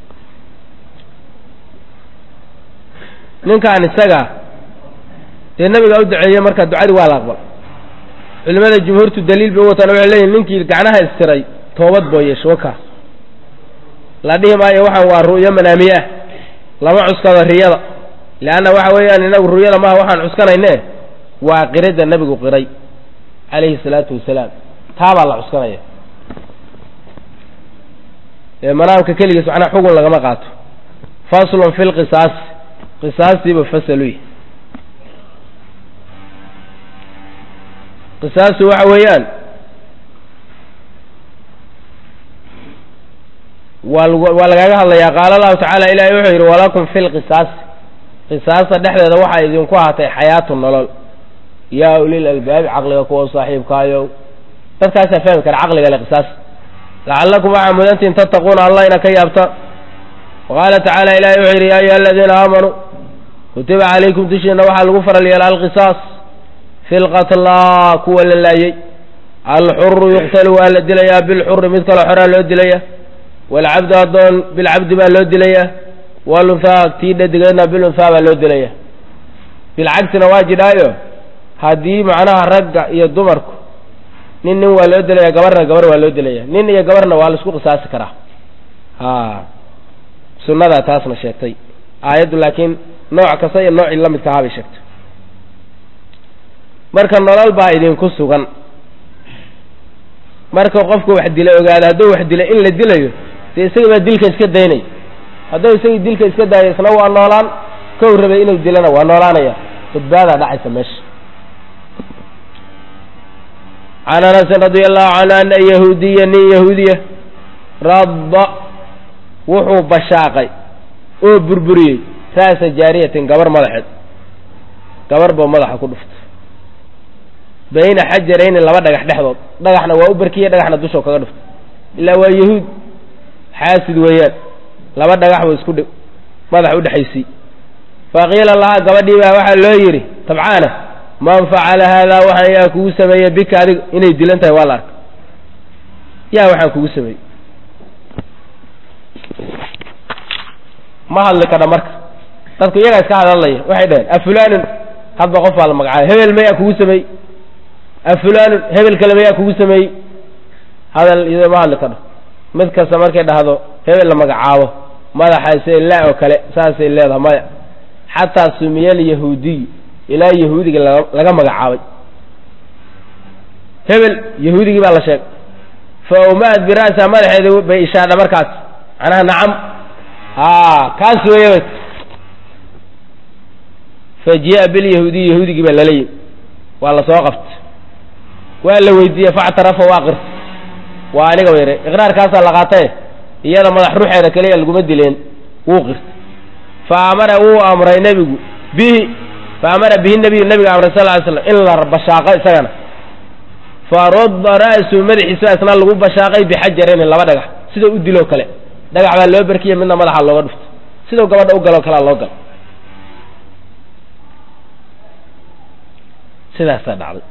ninkaan isaga dee nabigaa u duceeyey marka ducadii waa la aqbal culimada jumhuurtu daliil bay u wataan waxay leeyihin ninkii gacnaha istiray toobad boo yeesho waka la dhihi maayo waxaan waa ru'yo manaamiye ah lama cuskado riyada leanna waxa weeyaan inagu ru'yada maaha waxaan cuskanayne waa qiradda nebigu qiray calayhi salaatu wasalaam taabaa la cuskanaya ee manaamka keligiis macnaha xugun lagama qaato faslun fi lqisaas qisaastiiba fasaluy qisaastu waxa weeyaan waa waa lagaga hadlayaa qaala allahu tacaala ilahi wuxuu yidhi walakum fi lqisaasi qisaasta dhexdeeda waxaa idinku ahaatay xayaatu nolol yaa ulil albaabi caqliga kuwa saaxiibkaayow dadkaasaa fahmi kara caqliga le qisaas lacallakum waxaa mudantiin tattaquuna allah ina ka yaabta waqaala tacaala ilahi wuxuu yidhi yaa ayuha aladiina aamanuu kutiba calaykum dushiina waxaa lagu faral yeela alqisaas fi lqatlaa kuwa la laayey alxuru yuqtalu waa la dilayaa bilxuri mid kaloo xoraa loo dilaya waalcabdu addoon bilcabdi baa loo dilaya walunhaa tii dhadigeedna bilunhaa baa loo dilaya bilcagsina waa jidhaayo haddii macnaha ragga iyo dumarku nin nin waa loo dilaya gabarna gabar waa loo dilaya nin iyo gabarna waa laisku qisaasi karaa ha sunnadaa taasna sheegtay aayaddu laakiin nooc kasta iyo noocii la midka ahaa bay sheegtay marka nolol baa idinku sugan marka qofku wax dila ogaada hadduu wax dila in la dilayo dee isaga baa dilka iska daynay hadduu isagii dilka iska daayo isna waa noolaan kow rabay inuu dilana waa noolaanaya badbaadaa dhacaysa meesha can anasin radia allahu canhu ana yahuudiya nin yahuudiya radda wuxuu bashaaqay oo burburiyey ra'sa jaariyatin gabar madaxeed gabar boo madaxa ku dhuftay bayna xajarayni laba dhagax dhexdood dhagaxna waa u barkiye dhagaxna dushoo kaga dhuftay ilaa waa yahuud xaasid weeyaan laba dhagax buu isku dhi madax udhexaysay faqiila lahaa gabadhii baa waxaa loo yidhi tabcaana man facala haadaa waxaan yaa kugu sameeyey bika adiga inay dilan tahay waa la arka yaa waxaan kugu sameeyey ma hadli kadha marka dadku iyagaa iska hadalaya waxay dhaheen afulaanun hadba qof baa la magacaabay hebel mayaa kugu sameeyey afulaanun hebel kale mayaa kugu sameeyey hadal iyadoo ma hadli kadho mid kasta markay dhahdo hebel la magacaabo madaxaase la oo kale saasay leedahay maya xataa sumiyal yahuudiy ilaa yahuudiga laga magacaabay hebel yahuudigii baa la sheegay fa umaad bira'sa madaxeeda bay ishaadha markaas macnaha nacam a kaas weeye fa jia bilyahuudiy yahuudigii baa lala yimi waa la soo qabtay waa la weydiiyey factarafa waa qirta waa aniga yare iqraarkaasaa la qaatae iyada madax ruuxeeda keliya laguma dileen wuu qirtay fa amara wuu amray nebigu bihi fa amara bihi nabiyu nabiga amray sal ly slam in la bashaaqo isagana fa rudda ra'su madaxiisa isna lagu bashaaqay bixajarayni laba dhagax sida u diloo kale dhagax baa loo barkiya midna madaxa looga dhuftay sidau gabadha u galoo kalea loo galo sidaasaa dhacday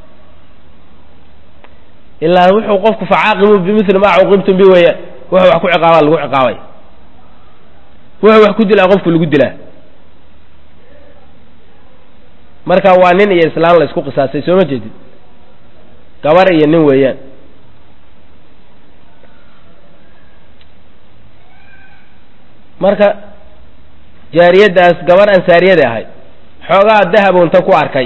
ilaa wuxuu qofku facaaqibu bimili maa cuqibtum bi weeyaan wuxuu wax ku ciqaabaa lagu ciqaabay wuxuu wax ku dilaa qofku lagu dilaa marka waa nin iyo islaan la isku qisaasay soo ma jeedid gabar iyo nin weeyaan marka jaariyaddaas gabar ansaariyada ahayd xoogaa dahabu inta ku arkay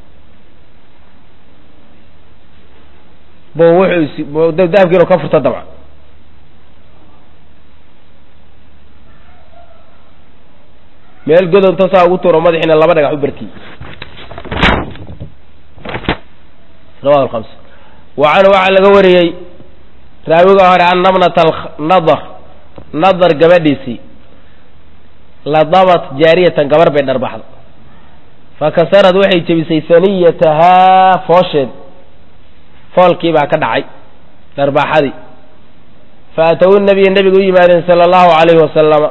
bo wuxuu dahabki inuu ka furto dabca meel godonta saa ugu tuuro madaxiina laba dhagax u barkiyey rawahu alhamsa wa canhu waxaa laga wariyey raawiga hore anna bnata nadar nadar gabadhiisii ladabat jaariyatan gabar bay dharbaxda fakasarad waxay jebisay saniyatahaa foosheed foolkii baa ka dhacay dharbaaxadii faatow nabiya nebiga u yimaadeen sala allahu calayhi wasalama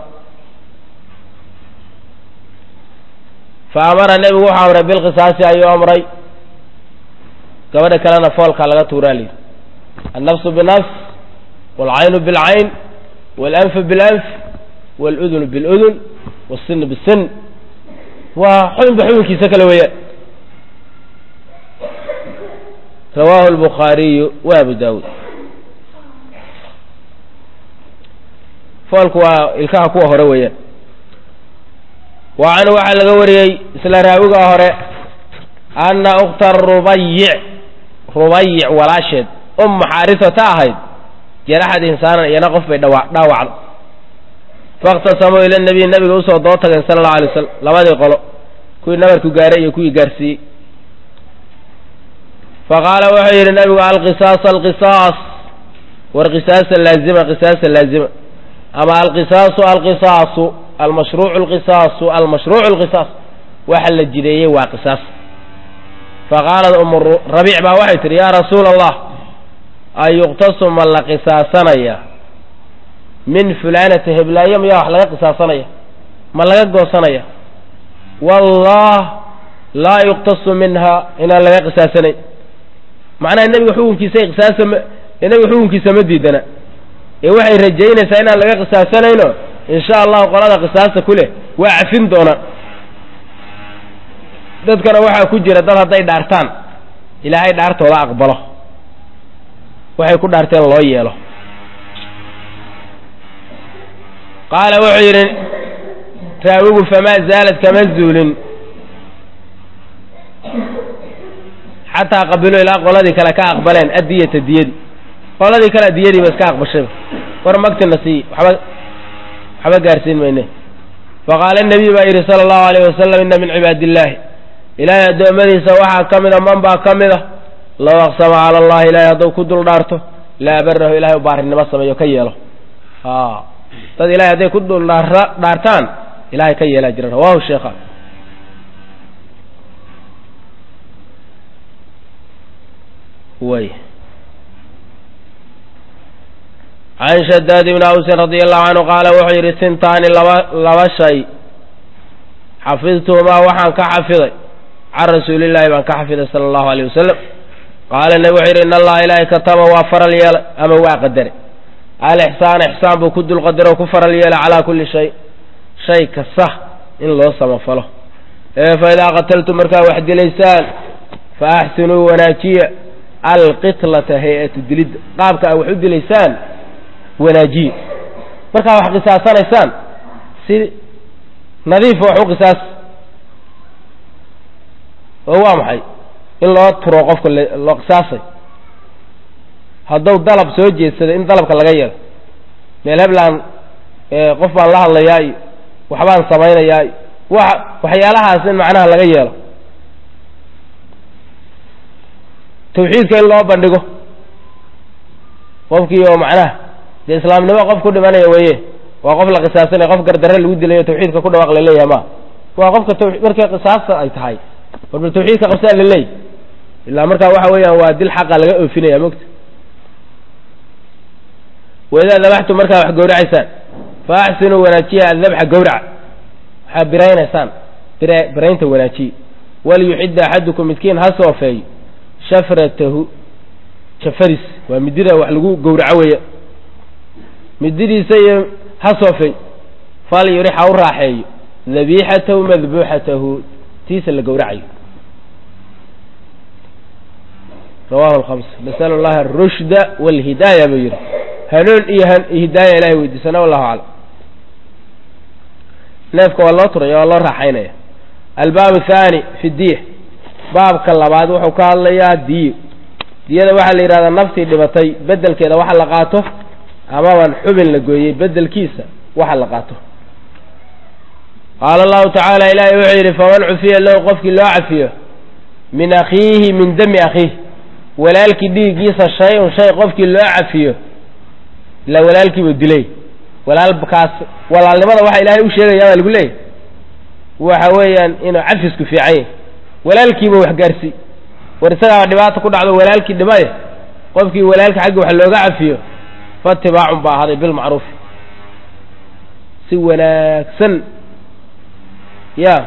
fa amara nebigu wuxuu amray bilqisaasi ayuu amray gabadha kalena foolkaa laga tuuraa layidhi annafsu binafs waalcaynu bilcayn waalanfu bilanf waaludunu biludun waasinu bisin waa xubinba xubinkiisa kale weeyaan rawaahu albukhaariyu wa abu daawuud foolku waa ilkaha kuwa hore weeyaan wa canhu waxaa laga wariyey isla raawiga hore anna ukhta rubayic rubayic walaasheed umma xaarisata ahayd jaraxad insaanan iyana qof bay dhawa dhaawacda faاktasamuu ila nabiy nabiga usoo doo tageen sala allahu alay wasalam labadii qolo kuwii nabarku gaaray iyo kuwii gaarsiiyey faqaala wuxuu yidhi nabigu alqisaas alqisaas war qisaasa laazima qisaasa laazima ama alqisaasu alqisaasu almashruucu alqisaasu almashruucu alqisaas waxa la jideeyey waa qisaas faqaalat umu rabiic baa waxay tihi yaa rasuula allah an yuqtasu ma la qisaasanaya min fulaanati heblaayo miyaa wax laga qisaasanaya ma laga goosanaya wallah laa yuqtasu minha inaan laga qisaasanayn macnaha nebiga xukunkiisa qisaasa ma nebiga xukunkiisa ma diidana ee waxay rajaynaysaa inaan laga qisaasanayno insha allahu qolada qisaasta ku leh waa cafin doonaan dadkana waxaa ku jira dad hadday dhaartaan ilaahay dhaartooda aqbalo waxay ku dhaarteen loo yeelo qaala wuxuu yidhi raawigu famaa zaalad kama zuulin xataa qabiluu ilaa qoladii kale ka aqbaleen addiyata diyadii qoladii kale diyadii ba iska aqbashayba war magtina sii waxba waxba gaarsiin mayne faqaala nebiy baa yidhi sala allahu alayh wasalam inna min cibaadi illaahi ilaahay addoommadiisa waxaa ka mida man baa ka mida low aqsama cala allahi ilahay hadduu ku dul dhaarto laa barahu ilahay u baarinimo sameeyo ka yeelo dad ilahay hadday ku dul dhaartaan ilahay ka yeelaa jira rawahu sheekha way can shadaad ibni awsin radi allahu canhu qaala wuxuu yidhi sintaani laba laba shay xafidtuhumaa waxaan ka xafiday can rasuulillahi baan ka xafiday sala allahu alayh wasalam qaala nebi wuxuu yidhi in allaha ilaahay kataba waa faral yeelay ama waa qadare alixsaan ixsaan buu ku dulqadaro ku faral yeelay calaa kulli shay shay kasta in loo samafalo ee fa idaa qataltum markaa wax dilaysaan fa axsinuu wanaajiya alqitlata hay-atu dilidda qaabka a wax u dilaysaan wanaajiye markaa wax qisaasanaysaan si nadiifa wax u qisaas oo waa maxay in loo turo qofka loo qisaasay hadduu dalab soo jeedsada in dalabka laga yeelo meel heblaan qof baan la hadlayaa iyo waxbaan samaynayaa iyo wa waxyaalahaas in macnaha laga yeelo tawxiidka in loo bandhigo qofkii oo macnaha dee islaamnimo qof ku dhimanaya weye waa qof la qisaasanaya qof gardarre lagu dilayo tawxiidka ku dhawaaq laleeyahay ma waa qofka taw markay qisaasta ay tahay warba tawxiidka qabsaa laleeyahy ilaa markaa waxa weeyaan waa dil xaqa laga oofinaya mogta waidaa dabaxtum markaa wax gowracaysaan fa axsinuu wanaajiya adabxa gowraca waxaa biraynaysaan bir biraynta wanaajiye waliyuxidda axadukum midkiin ha soofeeyo shafratahu jafadiis waa midida wax lagu gowraco weeya mididiisa iyo ha soofeey fal yurix ha u raaxeeyo dabiixatahu madbuuxatahu tiisa la gowracayo rawahu alkhams nasal allaha arushda walhidaaya buu yidhi hanuun iyo hidaaya ilahay weydiisana wallahu aclam neefka waa loo turaya waa loo raaxaynaya albaab athani fi diya baabka labaad wuxuu ka hadlayaa diyo diyada waxaa la yidhahdaa naftii dhibatay bedelkeeda waxa la qaato amaban xubin la gooyey bedelkiisa waxa la qaato qaala allahu tacaala ilaahay wuxuu yidhi faman cufiya lahu qofkii loo cafiyo min akhiihi min dami akhiih walaalkii dhiiggiisa shay-un shay qofkii loo cafiyo ilaa walaalkiibuu dilay walaalkaas walaalnimada waxa ilaahay u sheegaya baa lagu leeyahy waxa weeyaan inuu cafisku fiican yahy walaalkiiba wax gaarsii war isagaaba dhibaata ku dhacdo walaalkii dhimaye qofkii walaalka xagga wax looga cafiyo faatibaacun baa ahaaday bilmacruufi si wanaagsan ya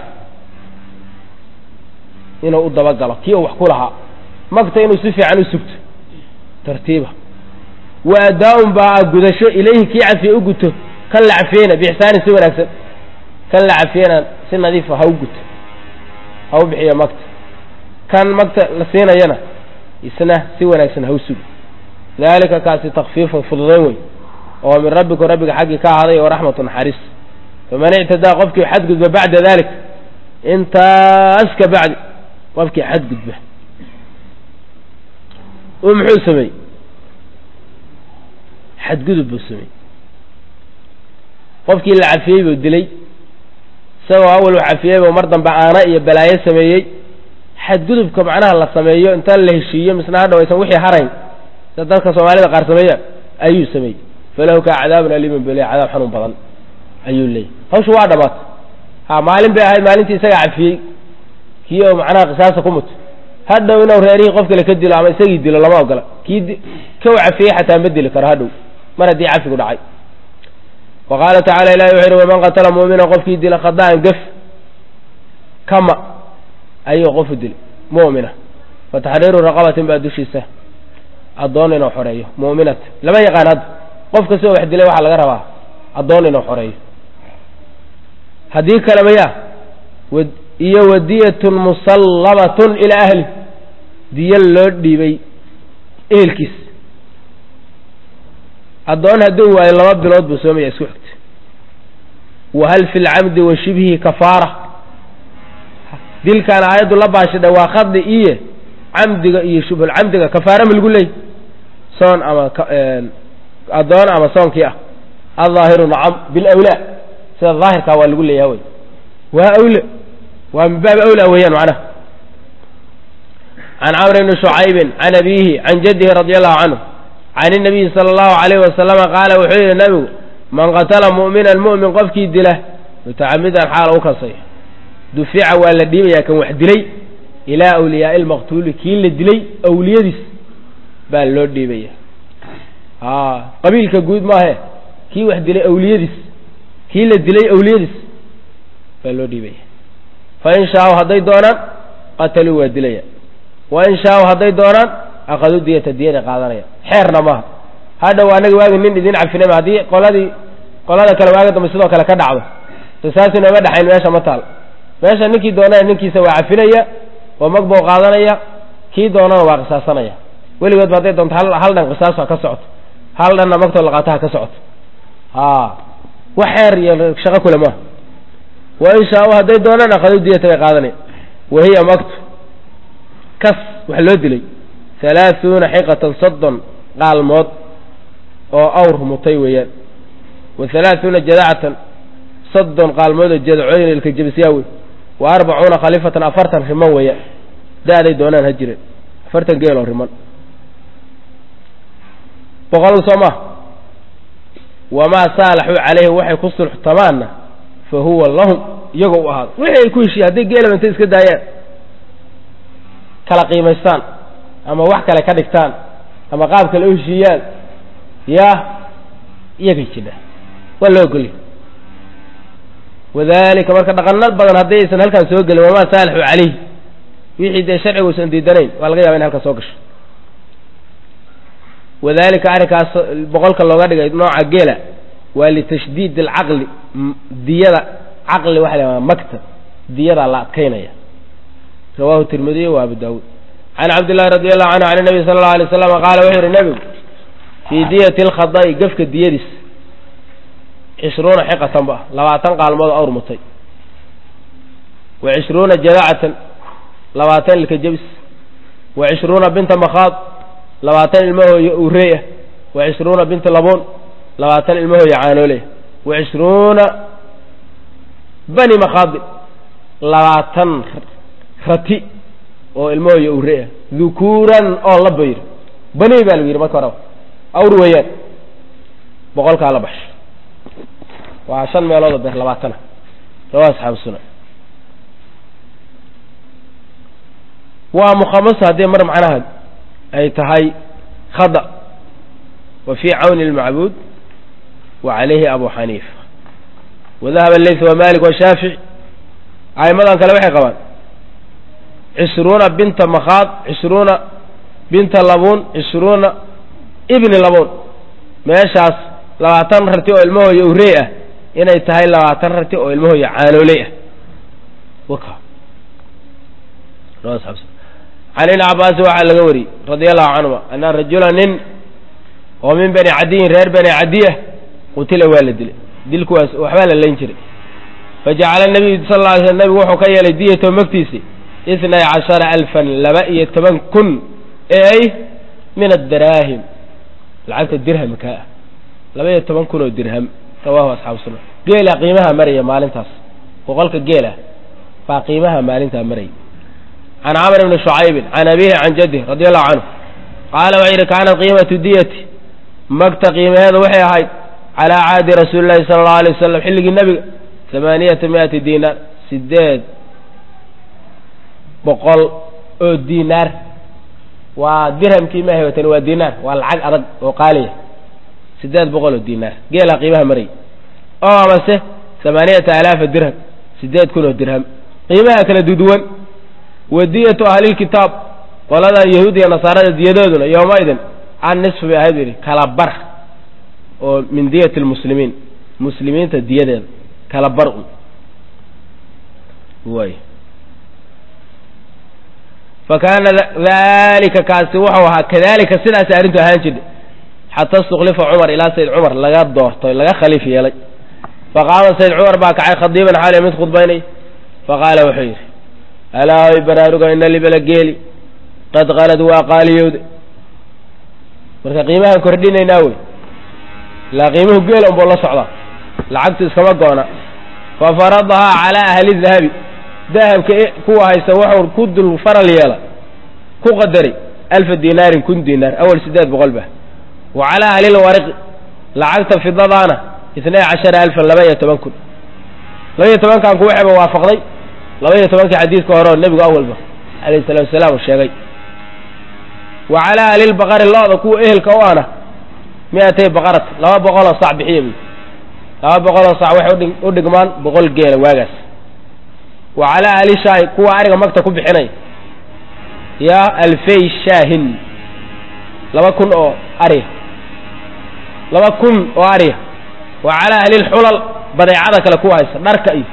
inuu u dabagalo kii uu wax ku lahaa magta inuu si fiican u sugto tartiiba wa adaa-un baa gudasho ilayhi kii cafiye u guto kan la cafiyeyna biixsaanin si wanaagsan kan la cafiyena si nadiifa ha u guto ha u bixiyo magta kan magta la siinayana isna si wanaagsan ha u sugo daalika kaasi takfiifun fududayn wey oo min rabbiku rabbiga xaggii ka ahaaday oo raxmatu naxariis faman ictadaa qofkii xadgudba bacda dalik intaas ka bacdi qofkii xadgudba u muxuu sameeyey xadgudub buu sameeyey qofkii la cafiyey buu dilay isagoo awal u cafiyey buu mar dambe aana iyo balaayo sameeyey xadgudubka macnaha la sameeyo inta la heshiiyo misna hadhaw aysan wixii harayn sida dadka soomaalida qaar sameeyaan ayuu sameeyey falahu kaa cadaabun aliimun bele cadaab xanuun badan ayuu leeyahy hawshu waa dhamaatay ha maalin bay ahayd maalintii isagaa cafiyey kii oo macnaha qisaasa ku muto hadhow inuu reerihii qof kale ka dilo ama isagii dilo lama ogola kii ka u cafiyey xataa ma dili karo hadhow mar haddii cafigu dhacay wa qaala tacala ilahi wuxu yhi waman qatala mu'mina qofkii dila khada'an gef kama ayuu qofu dilay mu'mina fa taxriiru raqabatin baa dushiisa addoon inuu xoreeyo mu'minat lama yaqaan hadda qof kastoo wax dilay waxaa laga rabaa addoon inuu xoreeyo haddii kale maya iyo wadiyatun musallamatun ilaa ahli diyo loo dhiibay ehelkiis addoon hadduu waayo laba bilood buu soomaya isku xigta wahal fi lcamdi wa shibhihi kafaara dilkaan aayaddu la baashidha waa khadi iyo camdiga iyo shubhulcamdiga kafaara ma lagu leey soon ama addoon ama soonkii ah aldaahiru nacam bilawlaa sida daahirkaa waa lagu leeyaha wey waa awle waa min baabi awlaa weeyaan macnaha can camr bni shucaybin can abiihi can jaddihi radi allahu canhu can inabiyi sala allahu alayhi wasalama qaala wuxuu yidhi nabigu man qatala mu'minan mu'min qofkii dila mutacamidan xaala u kasay dufica waa la dhiibayaa kan wax dilay ilaa awliyaai lmaqtuuli kii la dilay awliyadiis baa loo dhiibaya qabiilka guud maahe kii wax dilay awliyadiis kii la dilay awliyadiis baa loo dhiibaya fain shaau hadday doonaan qataluu waa dilaya wain shaau hadday doonaan akaduu diyata diyada qaadanaya xeerna maaha hadhow anagi waagi nin idin cafinayma haddii qoladii qolada kale waagi dambe sidoo kale ka dhacdo qisaas inooma dhexayn meesha ma taal meesha ninkii doonana ninkiisa waa cafinaya oo mag buu qaadanaya kii doonana waa qisaasanaya weligoodba hadday doonto hal hal dhan qisaas ha ka socoto hal dhanna magtoo laqaata ha ka socoto a wax xeer iyo shaqo kule maaha wain shaau hadday doonaan akaduu diyata bay qaadanaya wahiya magtu kas wax loo dilay halaaثuuna xiqatan soddon qaalmood oo awr mutay weeyaan wa halaaثuuna jadacatan soddon qaalmood oo jadacooyin ilka jebisyaa wey wa arbacuuna khaliifatan afartan riman weeyaan da-day doonaan ha jireen afartan geeloo riman boqol soo ma wamaa saalaxuu calayhi waxay ku sulxtamaanna fa huwa lahum iyagoo u ahaado wixii ay ku heshiiye hadday geelaba intay iska daayaan kala qiimaystaan ama wax kale ka dhigtaan ama qaab kale u heshiiyaan yaa iyagay jidha waa loo ogolya wadalika marka dhaqano badan haddii aysan halkaan soo gelin wamaa saalixu calayh wixii dee sharcigu usan diidanayn waa laga yaba in halkaan soo gasho wadalika arrinkaas boqolka looga dhigay nooca geela waa litashdiid alcaqli diyada caqli waxa la magta diyadaa la adkaynaya rawahu tirmidiy wa abu daawuud can cabdillahi radi allahu canhu can nabi sala allau alay slam qaala wuxuu yihi nebigu fii diyati alkhada'i gefka diyadiis cishruuna xiqatan ba labaatan qaalmood awr mutay wa cishruuna jadacatan labaatan ilka jebis wa cishruuna binta makhaad labaatan ilmahooya urey ah wa cishruuna binta labuun labaatan ilmahooya caanooleh wa cishruuna bani makhaadi labaatan rati oo ilmahooya ure ah dhukuuran oo la bayr bani baa lagu yidhi marka horeba awr weeyaan boqolkaa la baxsho waa shan meelood oo beer labaatana rawa asxaabu sunan waa mukhamasa haddii mar macnaha ay tahay khada wa fii cawni اlmacbuud wa calayhi abu xaniifa wadahaba leyth wa malik washaafici aimadan kale waxay qabaan cishruuna binta makhaad cishruuna binta labuun cishruuna ibni labuun meeshaas labaatan rarti oo ilmahooya urey ah inay tahay labaatan rarti oo ilmahooya caanooley ah waka can ibni cabaasi waxaa laga wariyey radia allahu canhuma ana rajula nin oo min bani cadiyin reer bani cadiya qutila waa la dilay dilkuwaas waxbaa la layn jiray fajacala nabiyu sal lla alay sl nabigu wuxuu ka yeelay diyato magtiisi itnay cashara alfan laba iyo toban kun ee ay min addaraahim lacagta dirhamka ah laba iyo toban kun oo dirham rawahu asxaabu sunan geela qiimaha maraya maalintaas boqolka geela baa qiimaha maalintaa maraya can camr bni shucaybin can abihi can jadih radi allahu canhu qaala wuxuu yidhi kaanat qiimatu diyati magta qiimaheedu waxay ahayd calaa caadi rasuuli llahi sala allau alay wasalam xilligii nebiga hamaaniyata miati diinaar sideed boqol oo diinaar waa dirhamkii ma haybatani waa diinaar waa lacag adag oo qaaliya sideed boqol oo diinaar geelaa qiimaha marayy oo amase hamaaniyata alaafa dirham sideed kun oo dirham qiimaha kala duduwan wadiyatu ahlilkitaab qoladan yahuud iyo nasaarada diyadooduna yowmaidin can nisf bay ahayd yidhi kala bar oo min diyati lmuslimiin muslimiinta diyadeeda kala bar un way fa kaana dalika kaasi wuxuu ahaa kadalika sidaas arrintu ahaan jirtay xata istuklifa cumar ilaa sayd cumar laga doortay laga khaliif yeelay faqaama sayd cumar baa kacay khadiiban xaaliya mid khudbaynay faqaala wuxuu yidhi alaa oy baraaruga ina libala geeli qad qalad waa qaaliyowda marka qiimahaan kordhinaynaa wey ilaa qiimuhu geela unbuu la socdaa lacagtu iskama goona fa faradahaa calaa ahli dahabi dahabka kuwa haysta wuxuu ku dul faral yeela ku qadaray alfa dinaarin kun dinaar awal sideed boqol ba wa calaa ahli lwariqi lacagta fidadaana itnay cashara alfan laba iyo toban kun laba iyo tobankan ku waxayba waafaqday laba iyo tobankii xadiidka hore oo nebigu awalba alayhi salatu wasalaam uu sheegay wa calaa ahlilbaqari lo-da kuwa ehelka u ana mi-atay baqarat laba boqoloo sac bixiya buy laba boqoloo sac waxay u dhigmaan boqol geela waagaas wa calaa ahli shaahi kuwa ariga magta ku bixinay yaa alfay shaahin laba kun oo ariya laba kun oo ariya wa calaa ahlilxulal badeecada kale kuwa haysta dharka iyo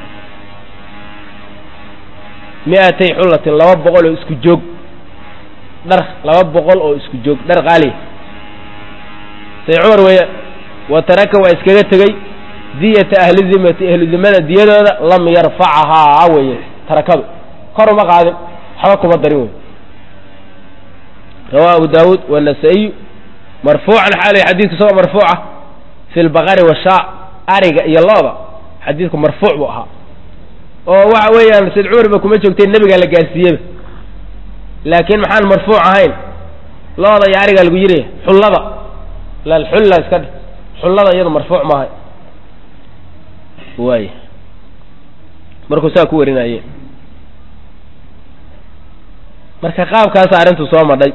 mi-atay xullatin laba boqol oo isku joog dhar laba boqol oo isku joog dhar qaaliya say cumar weeya wa taraka waa iskaga tegey diyata ahli dimati ahlu dimada diyadooda lam yarfacahaa weye tarakadu kor uma qaadin waxba kuma darin wey rawahu abu daawuud wanasa-iyu marfuucan xaalay xadiidku isagoo marfuuca fi lbaqari washaa ariga iyo looda xadiidku marfuuc buu ahaa oo waxa weeyaan sayd cumar ba kuma joogtay nebigaa la gaarsiiyeba laakiin maxaan marfuuc ahayn looda iyo arigaa lagu yiraya xullada lalxulla iska dhe xullada iyadu marfuuc maahay waay markuu saa ku warinaye marka qaabkaasa arrintu soo madhay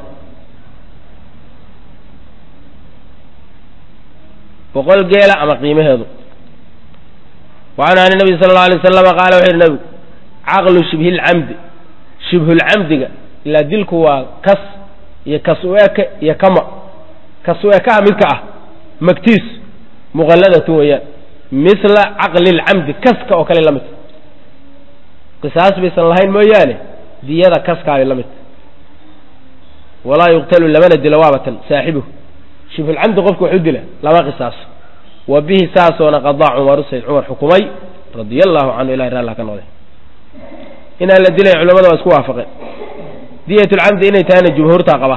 boqol geela ama qiimaheedu wacanhu an nabi sala allau alay wasalama qaala wuxu yidhi nabigu caqlu shibhilcamdi shibhulcamdiga ilaa dilku waa kas iyo kas u eke iyo kama kas u ekaha midka ah magtiis muqalladatun weeyaan mila caqli lcamdi kaska oo kale la midta qisaas baysan lahayn mooyaane diyada kaskaabay la midta walaa yuqtalu lamana dilo waabatan saaxibuhu shibhulcamdi qofka waxu dila lama qisaaso wa bihi saasoona qadaa cumaru sayd cumar xukumay radia allahu canhu ilahi raallah ka noqday inaan la dilay culamada waa isku waafaqeen diyat lcamdi inay tahayna jumhuurtaa qaba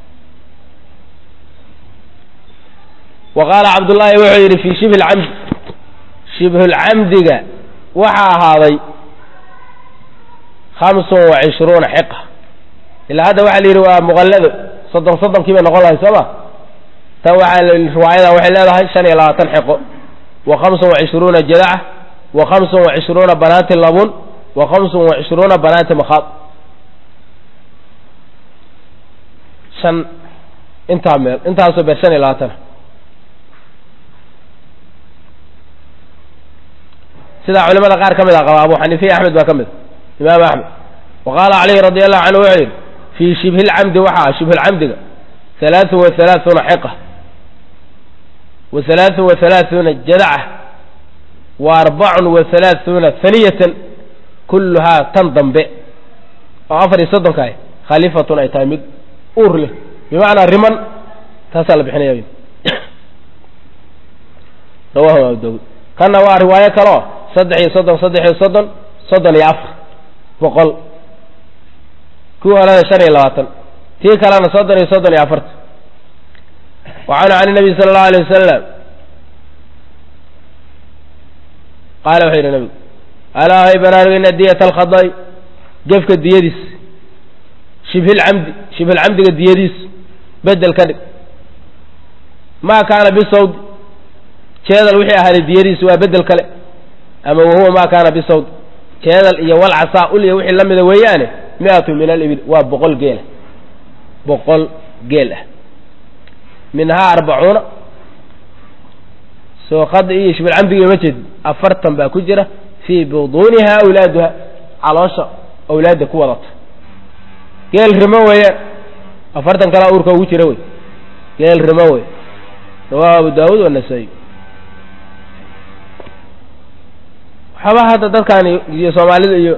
wa qaala cabdullaahi wuxuu yidhi fii shibhi lcamdi shibhulcamdiga waxaa ahaaday hamsun wa cishruuna xiqa ilaa hadda waxaa la yidhi waa muqallado soddon soddonkii bay noqon lahay soo ma tan waxaa riwaayadan waxay leedahay shan iyo labaatan xiqo wa hamsun wa cishruuna jadaca wa hamsun wa cishruuna banaati labun wa hamsun wa cishruuna banaati makhaad shan intaa meel intaasoo beer shan iyo labaatana sidaa culimada qaar ka mid a qaba abu xaniifiya axmed baa ka mid imaam axmed wa qaala calayhi radi allahu canhu wuxuu yidhi fii shibhi lcamdi waxaa ah shibhulcamdiga halaatun wa halaaثuuna xiqa wa halaatun wa halaaثuuna jadaca wa arbacun wa halaaثuuna haniyatan kulluhaa tan dambe oo afar iyo soddonka ah khaliifatun ay tahay mid uur leh bimacnaa riman taasaa la bixinaya rawahu abu daawud kanna waa riwaayo kaleo saddex iyo soddon saddex iyo soddon soddon iyo afar boqol kuwii horena shan iyo labaatan tii kalena soddon iyo soddon iyo afartan wa canhu can nabiy sala allahu alay wasalam qaala wuxuu yidhi nabigu alaa hay banaanugina diyata alkhada'i gefka diyadiis shibhilcamdi shibhilcamdiga diyadiis bedel ka dhig maa kaana bisawd jeedal wixii ahaaday diyadiis waa bedel kale ama wahuwa maa kaana bisawd jeedal iyo walcasaa ul iyo wixii la mida weeyaane mi-atu min alibil waa boqol geelah boqol geel ah minhaa arbacuuna soo khada iyo shibhilcamdiga ma jeedin afartan baa ku jira fii buduuniha awlaaduha caloosha awlaadda ku wadata geel rimo weeyaan afartan kalaa uurka ugu jira wey geel rimo wey rawahu abu daawuud wanasa-i waxaba hadda dadkan iyo soomaalida iyo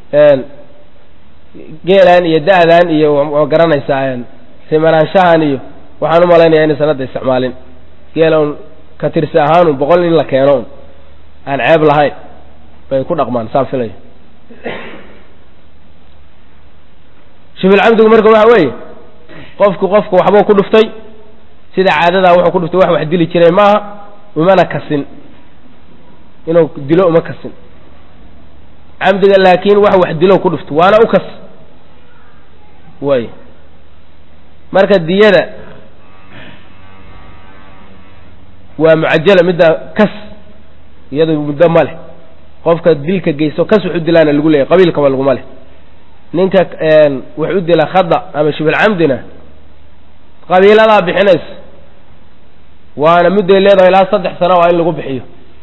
geelan iyo da-dan iyo waa garanaysaa rimanaanshahan iyo waxaan u malaynaya inaysan hadda isticmaalin geela un ka tirsi ahaan un boqol in la keeno un aan ceeb lahayn bay ku dhaqmaan saan filaya shibulcamdigu marka waxa weeye qofku qofku waxbuu ku dhuftay sida caadadaa wuxuu ku dhuftay wax wax dili jiray maaha umana kasin inuu dilo uma kasin camdiga laakiin wax wax dilo ku dhufto waana u kas way marka diyada waa mucajala midda kas iyadu muddo ma leh qofka dilka geysto kas wax u dilaana lagu leeyahy qabiilkaba laguma leh ninka wax u dila khada ama shibulcamdina qabiiladaa bixinaysa waana mudday leedahay ilaa saddex sano waa in lagu bixiyo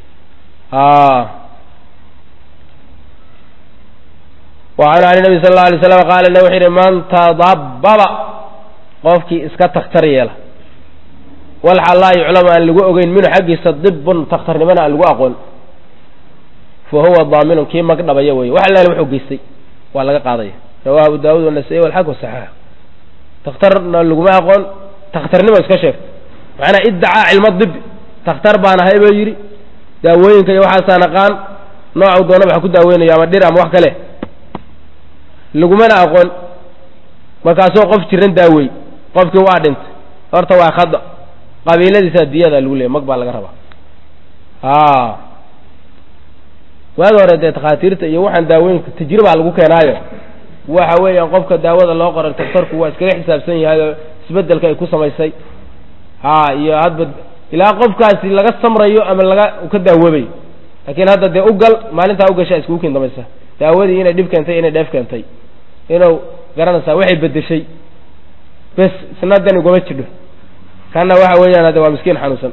wacanhu can nabi sal alla alay slam qaala na wuxu yidhi man tadabbaba qofkii iska takhtar yeela walxa laa yuclamu aan lagu ogeyn minhu xaggiisa dibun takhtarnimana aan lagu aqoon fa huwa daaminun kii mag dhabaya wey wax allaale wuxuu geystay waa laga qaadaya rawahu abu daawud wanasa-i walxaq wasaxaax takhtarna laguma aqoon takhtarnimo iska sheegta macnaa iddacaa cilmo dibi takhtar baan ahay buu yidhi daawooyinka iyo waxaasaa naqaan noocu doonaba ha ku daaweynayo ama dhir ama wax kale lagumana aqoon markaasoo qof jiran daawey qofkii waa dhintay horta waa khada qabiiladiisaa diyada lagu leeyay mag baa laga rabaa a waagi hore dee takhaatiirta iyo waxaan daawooyinka tajribaa lagu keenaayo waxa weeyaan qofka daawada loo qoray taktarku waa iskaga xisaabsan yahay oo isbedelka ay ku samaysay ha iyo hadba ilaa qofkaasi laga samrayo ama laga ka daawoobayo laakiin hadda dee ugal maalintaa ugashaa iskugu kin damaysa daawadii inay dhib keentay inay dheef keentay inuu garanaysaa waxay bedeshay bes isna dan iguma jidho kana waxa weeyaan hadde waa miskiin xanuunsan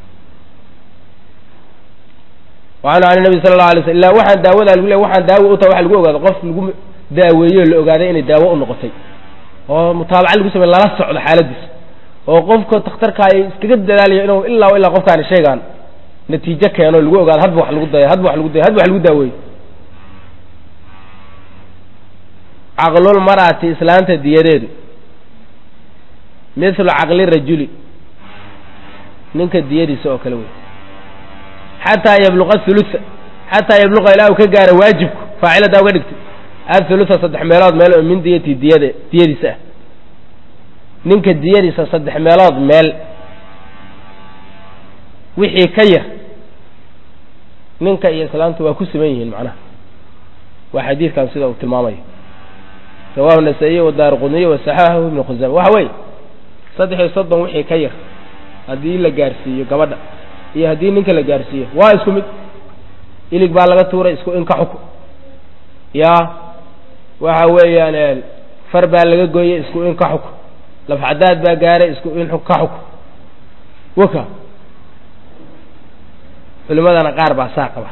wacanhu can nabi sala allahu alay sl illa waxaan daawadaa lagu leey waxaan daawo u taha waxa lagu ogaado qof lagu daaweeyo la ogaaday inay daawo u noqotay oo mutaabaca lagu samey lala socdo xaaladiisa oo qofka takhtarka ay iskaga dadaalayo inuu ilaa ilaa qofkaani sheegaan natiijo keeno lagu ogaado hadba wax lagu daya hadba wax lagu daya hadba wax lagu daaweeyo caqlul mar'ati islaanta diyadeedu mithlu caqli rajuli ninka diyadiisa oo kale wey xataa yabluqa thulutha xataa yabluqa ilaa uu ka gaaro waajibku faacilada uga dhigtay athulutha saddex meelood meel oo min diyati diyade diyadiisa ah ninka diyadiisa saddex meelood meel wixii ka yar ninka iyo islaamtu waa ku siman yihiin macnaha waa xadiidkan sida uu tilmaamayo rawahu nasaa-iy wadaar qudniy wasaxaahu ibnu khusama waxa weeye saddex iyo soddon wixii ka yar haddii la gaarsiiyo gabadha iyo haddii ninka la gaarsiiyo waa isku mid ilig baa laga tuuray isku in ka xuku ya waxa weeyaan far baa laga gooyey isku in ka xuk lafcadaad baa gaaray isku in ka xuk waka culimadana qaar baa saa qaba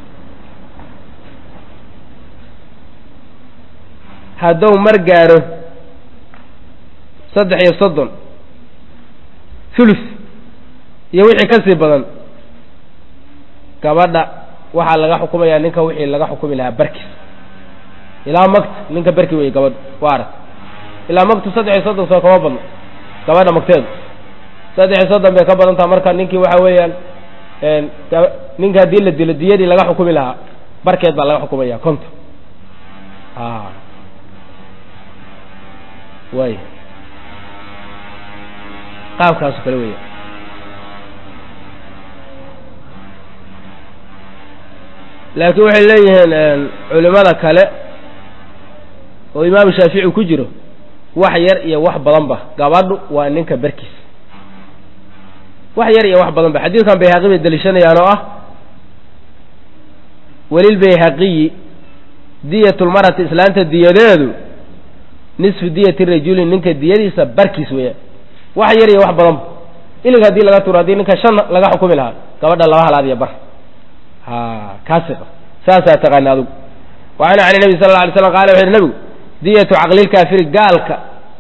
hadduu mar gaaro saddex iyo soddon thuluth iyo wixii ka sii badan gabadha waxaa laga xukumayaa ninka wixii laga xukumi lahaa barkiis ilaa magta ninka berki wey gabadha waa arag ilaa magtu saddex iyo soddon soo kama badno gabadha magteedu saddex iyo soddon bay ka badan taha marka ninkii waxa weeyaan ninka haddii la dilo diyadii laga xukumi lahaa barkeed baa laga xukumaya konton way qaabkaaso kale weya laakiin waxay leeyihiin culimada kale oo imaamu shaafici ku jiro wax yar iyo wax badanba gabadhu waa ninka berkiis wax yar iyo wax badanba xadiidkan bayhaqi bay deliishanayaan oo ah welilbayhaqiyi diyatulmarati islaanta diyadeedu nisfu diyati rajuli ninka diyadiisa barkiis weeyaan wax yar iyo wax badanba ilig haddii laga tuuro haddii ninka shan laga xukumi lahaa gabadha laba halaad iyo bar ha kaasi saasaa taqaana adugu wacan can nabi sal la alay slam qala wuxu yhi nabigu diyatu caqlilkaafiri gaalka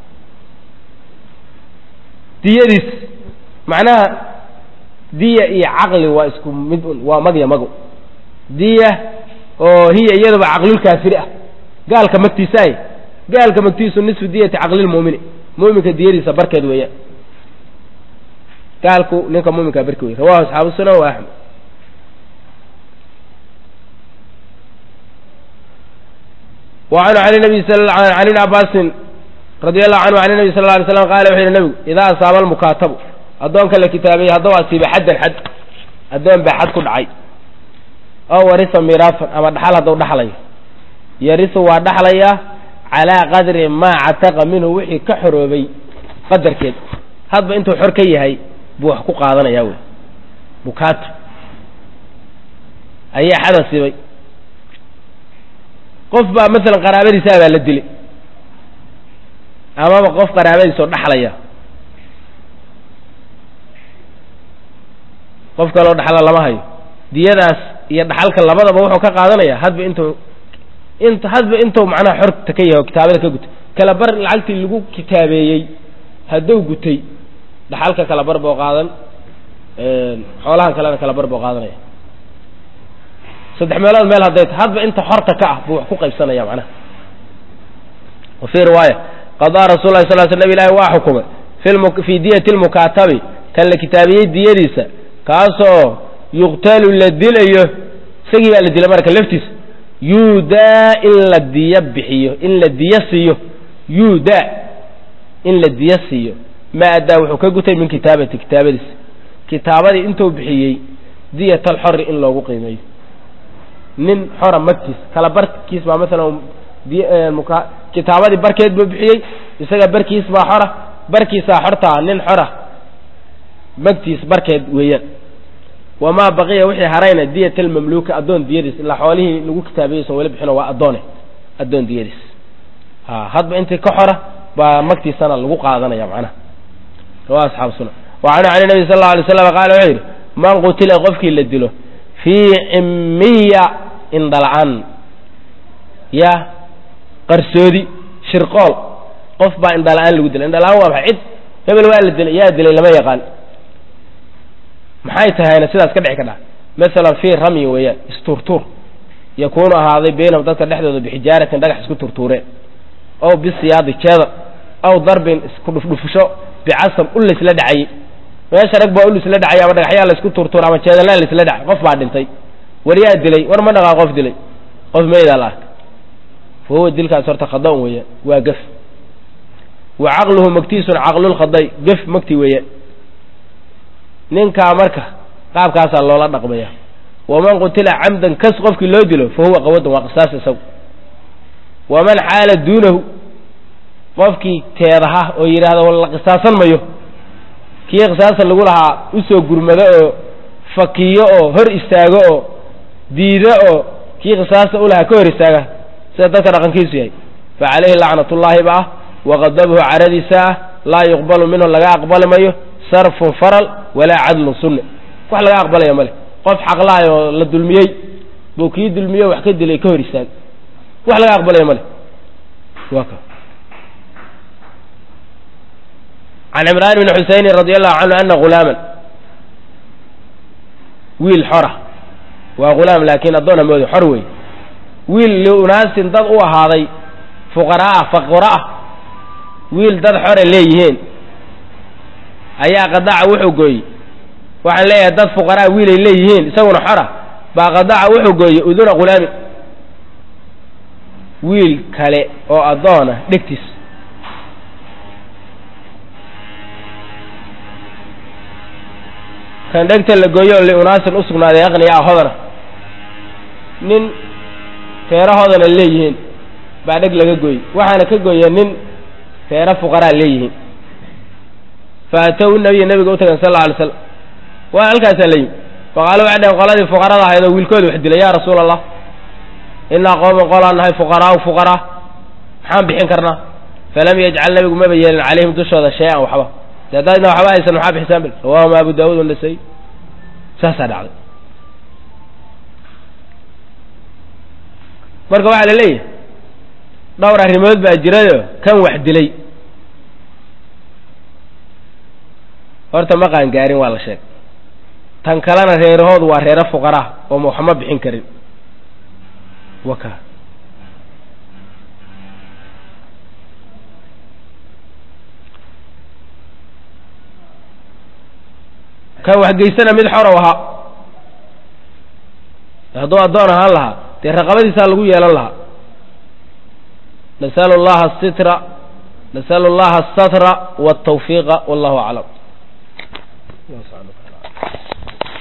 diyadiis macnaha diya iyo caqli waa isku mid un waa magya mago diya oo hiya iyaduba caqlulkaafiri ah gaalka magtiisaay gaalka magtiisu nisfu diyati caqlilmu'mini mu'minka diyadiisa barkeed weeyaan gaalku ninka mu'minkaa barki wey rawahu asxaabu sunan wa axmed وعنه عن النبي صلى عن ابن عباس رضي الله عنه عن النبي صلى الله عليه وسلم قال وحي النبي إذا أصاب المكاتب أدونك الكتابية هدو أصيب حدا حد أدون بحد كل عي أو ورث ميراثا أما دحل هدو دحلي يرث ودحلي على قدر ما عتق منه وحي كحروبي قدر كده هذا انتو حركي هاي بو حقوق قادنا ياوي مكاتب أي حدا سيبي qof baa masalan qaraabadiisaa baa la dilay amaba qof qaraabadiisa oo dhaxlaya qof kaloo dhaxla lama hayo diyadaas iyo dhaxalka labadaba wuxuu ka qaadanaya hadba intuu int hadba intuu macnaha xorta ka yahay oo kitaabada ka gutay kala bar lacagtii lagu kitaabeeyey hadduu gutay dhaxalka kala bar boo qaadan xoolahan kalena kala bar boo qaadanaya saddex meelood meel hadday ta hadba inta xorta ka ah buu wax ku qaybsanaya macnaha wa fii riwaaya qadaa rasul lahi sal sl nab ilahi waa xukumay fii diyati lmukaatabi kan la kitaabiyey diyadiisa kaasoo yuqtalu la dilayo isagii baa la dilay marka laftiisa yuudaa in la diyo bixiyo in la diyo siiyo yuudaa in la diyo siiyo ma addaa wuxuu ka gutay min kitaabati kitaabadiisa kitaabadii intuu bixiyey diyat alxori in loogu qiimeeyo nin xora magtiis kala barkiis baa masalan kitaabadii barkeed buu bixiyey isaga barkiis baa xora barkiisaa xortaa nin xora magtiis barkeed weeyaan wamaa baqiya wixii harayna diyat almamluuka addoon diyadiis ilaa xoolihii lagu kitaabiyey son weli bixino waa addoone addoon diyadiis ha hadba intii ka xora baa magtiisana lagu qaadanaya macnaha rawa asxaabu sunan wa canhu can nabi sal alla alay slam qaala wuxuu yidhi man qutila qofkii la dilo fii cimiya indhala-aan ya qarsoodi shirqool qof baa indhala-aan lagu dilay indhala-aan waa maxay cid hebel waa la dilay yaa dilay lama yaqaan maxay tahayna sidaas ka dhici ka dhaca masalan fii ramyi weeyaan istuurtuur yakuunu ahaaday baynahum dadka dhexdooda bixijaaratin dhagax isku turtuureen ow bisiyaadi jeedar aw darbin isku dhufdhufsho bicasab ul laysla dhacayey meesha rag baa ul isla dhacay ama dhagaxyaa laysku turtuur ama jeedalaa laysla dhacay qof baa dhintay war yaa dilay war ma dhaqaa qof dilay qof maydaa la arka fa huwa dilkaas horta khada-un weeyaan waa gef wa caqluhu magtiisun caqlulkhaday gef magti weeyaan ninkaa marka qaabkaasaa loola dhaqmaya waman qutila camdan kas qofkii loo dilo fa huwa qawadun waa qisaas isagu waman xaala duunahu qofkii teedaha oo yidhaahda la qisaasan mayo kii qisaasan lagu lahaa usoo gurmado oo fakiyo oo hor istaago oo diido oo kii qisaasta u lahaa ka hor istaaga sida dadka dhaqankiisu yahay fa calayhi lacnatullaahi ba ah waqadabuhu caradiisa ah laa yuqbalu minhu laga aqbali mayo sarfun faral walaa cadlun sunne wax laga aqbalaya male qof xaqlahay oo la dulmiyey buu kii dulmiyo wax ka dilay ka hor istaag wax laga aqbalaya male wa ka can cimraan bni xuseyni radi allahu canhu ana ghulaaman wiil xora waa ghulaam laakiin addoona mooda xor wey wiil liunaasin dad u ahaaday fuqaraah faqura ah wiil dad xore leeyihiin ayaa qadaca wuxuu gooyey waxaan leeyahay dad fuqaraa wiilay leeyihiin isaguna xora baa qadaca wuxuu gooyey uduna ghulaamin wiil kale oo addoona dhegtiis kan dhegta la gooyo oo liunaasin u sugnaaday aqniya ah hodana nin reero hodana leeyihiin baa dheg laga gooyey waxaana ka gooya nin reero fuqaraa leeyihiin fa atow nabiya nabiga u tagan sal alla alay slam waa halkaasaa la yimi faqaalo waxay dhaheen qoladii fuqarada ahayd oo wiilkooda wax dilay yaa rasuula allah innaa qooman qolaan nahay fuqaraau fuqaraa maxaan bixin karnaa falam yajcal nabigu maba yeelin calayhim dushooda shay-an waxba de haddaadna waxba haysan maxaa bixisaan bil rawaahuma abu daawuud wanasay saasaa dhacday marka waxaa la leeyahay dhowr arrimood baa jirayo kan wax dilay horta ma qaangaarin waa la sheeg tan kalena reerahoodu waa reero fuqaraa oo ma waxma bixin karin waka kan wax geysana mid xorow ahaa hadduu addoon ahaan lahaa dee raqabadiisaa lagu yeelan lahaa nasalu llaha asitra nasalu llaha asatra waltawfiiqa wallahu aclam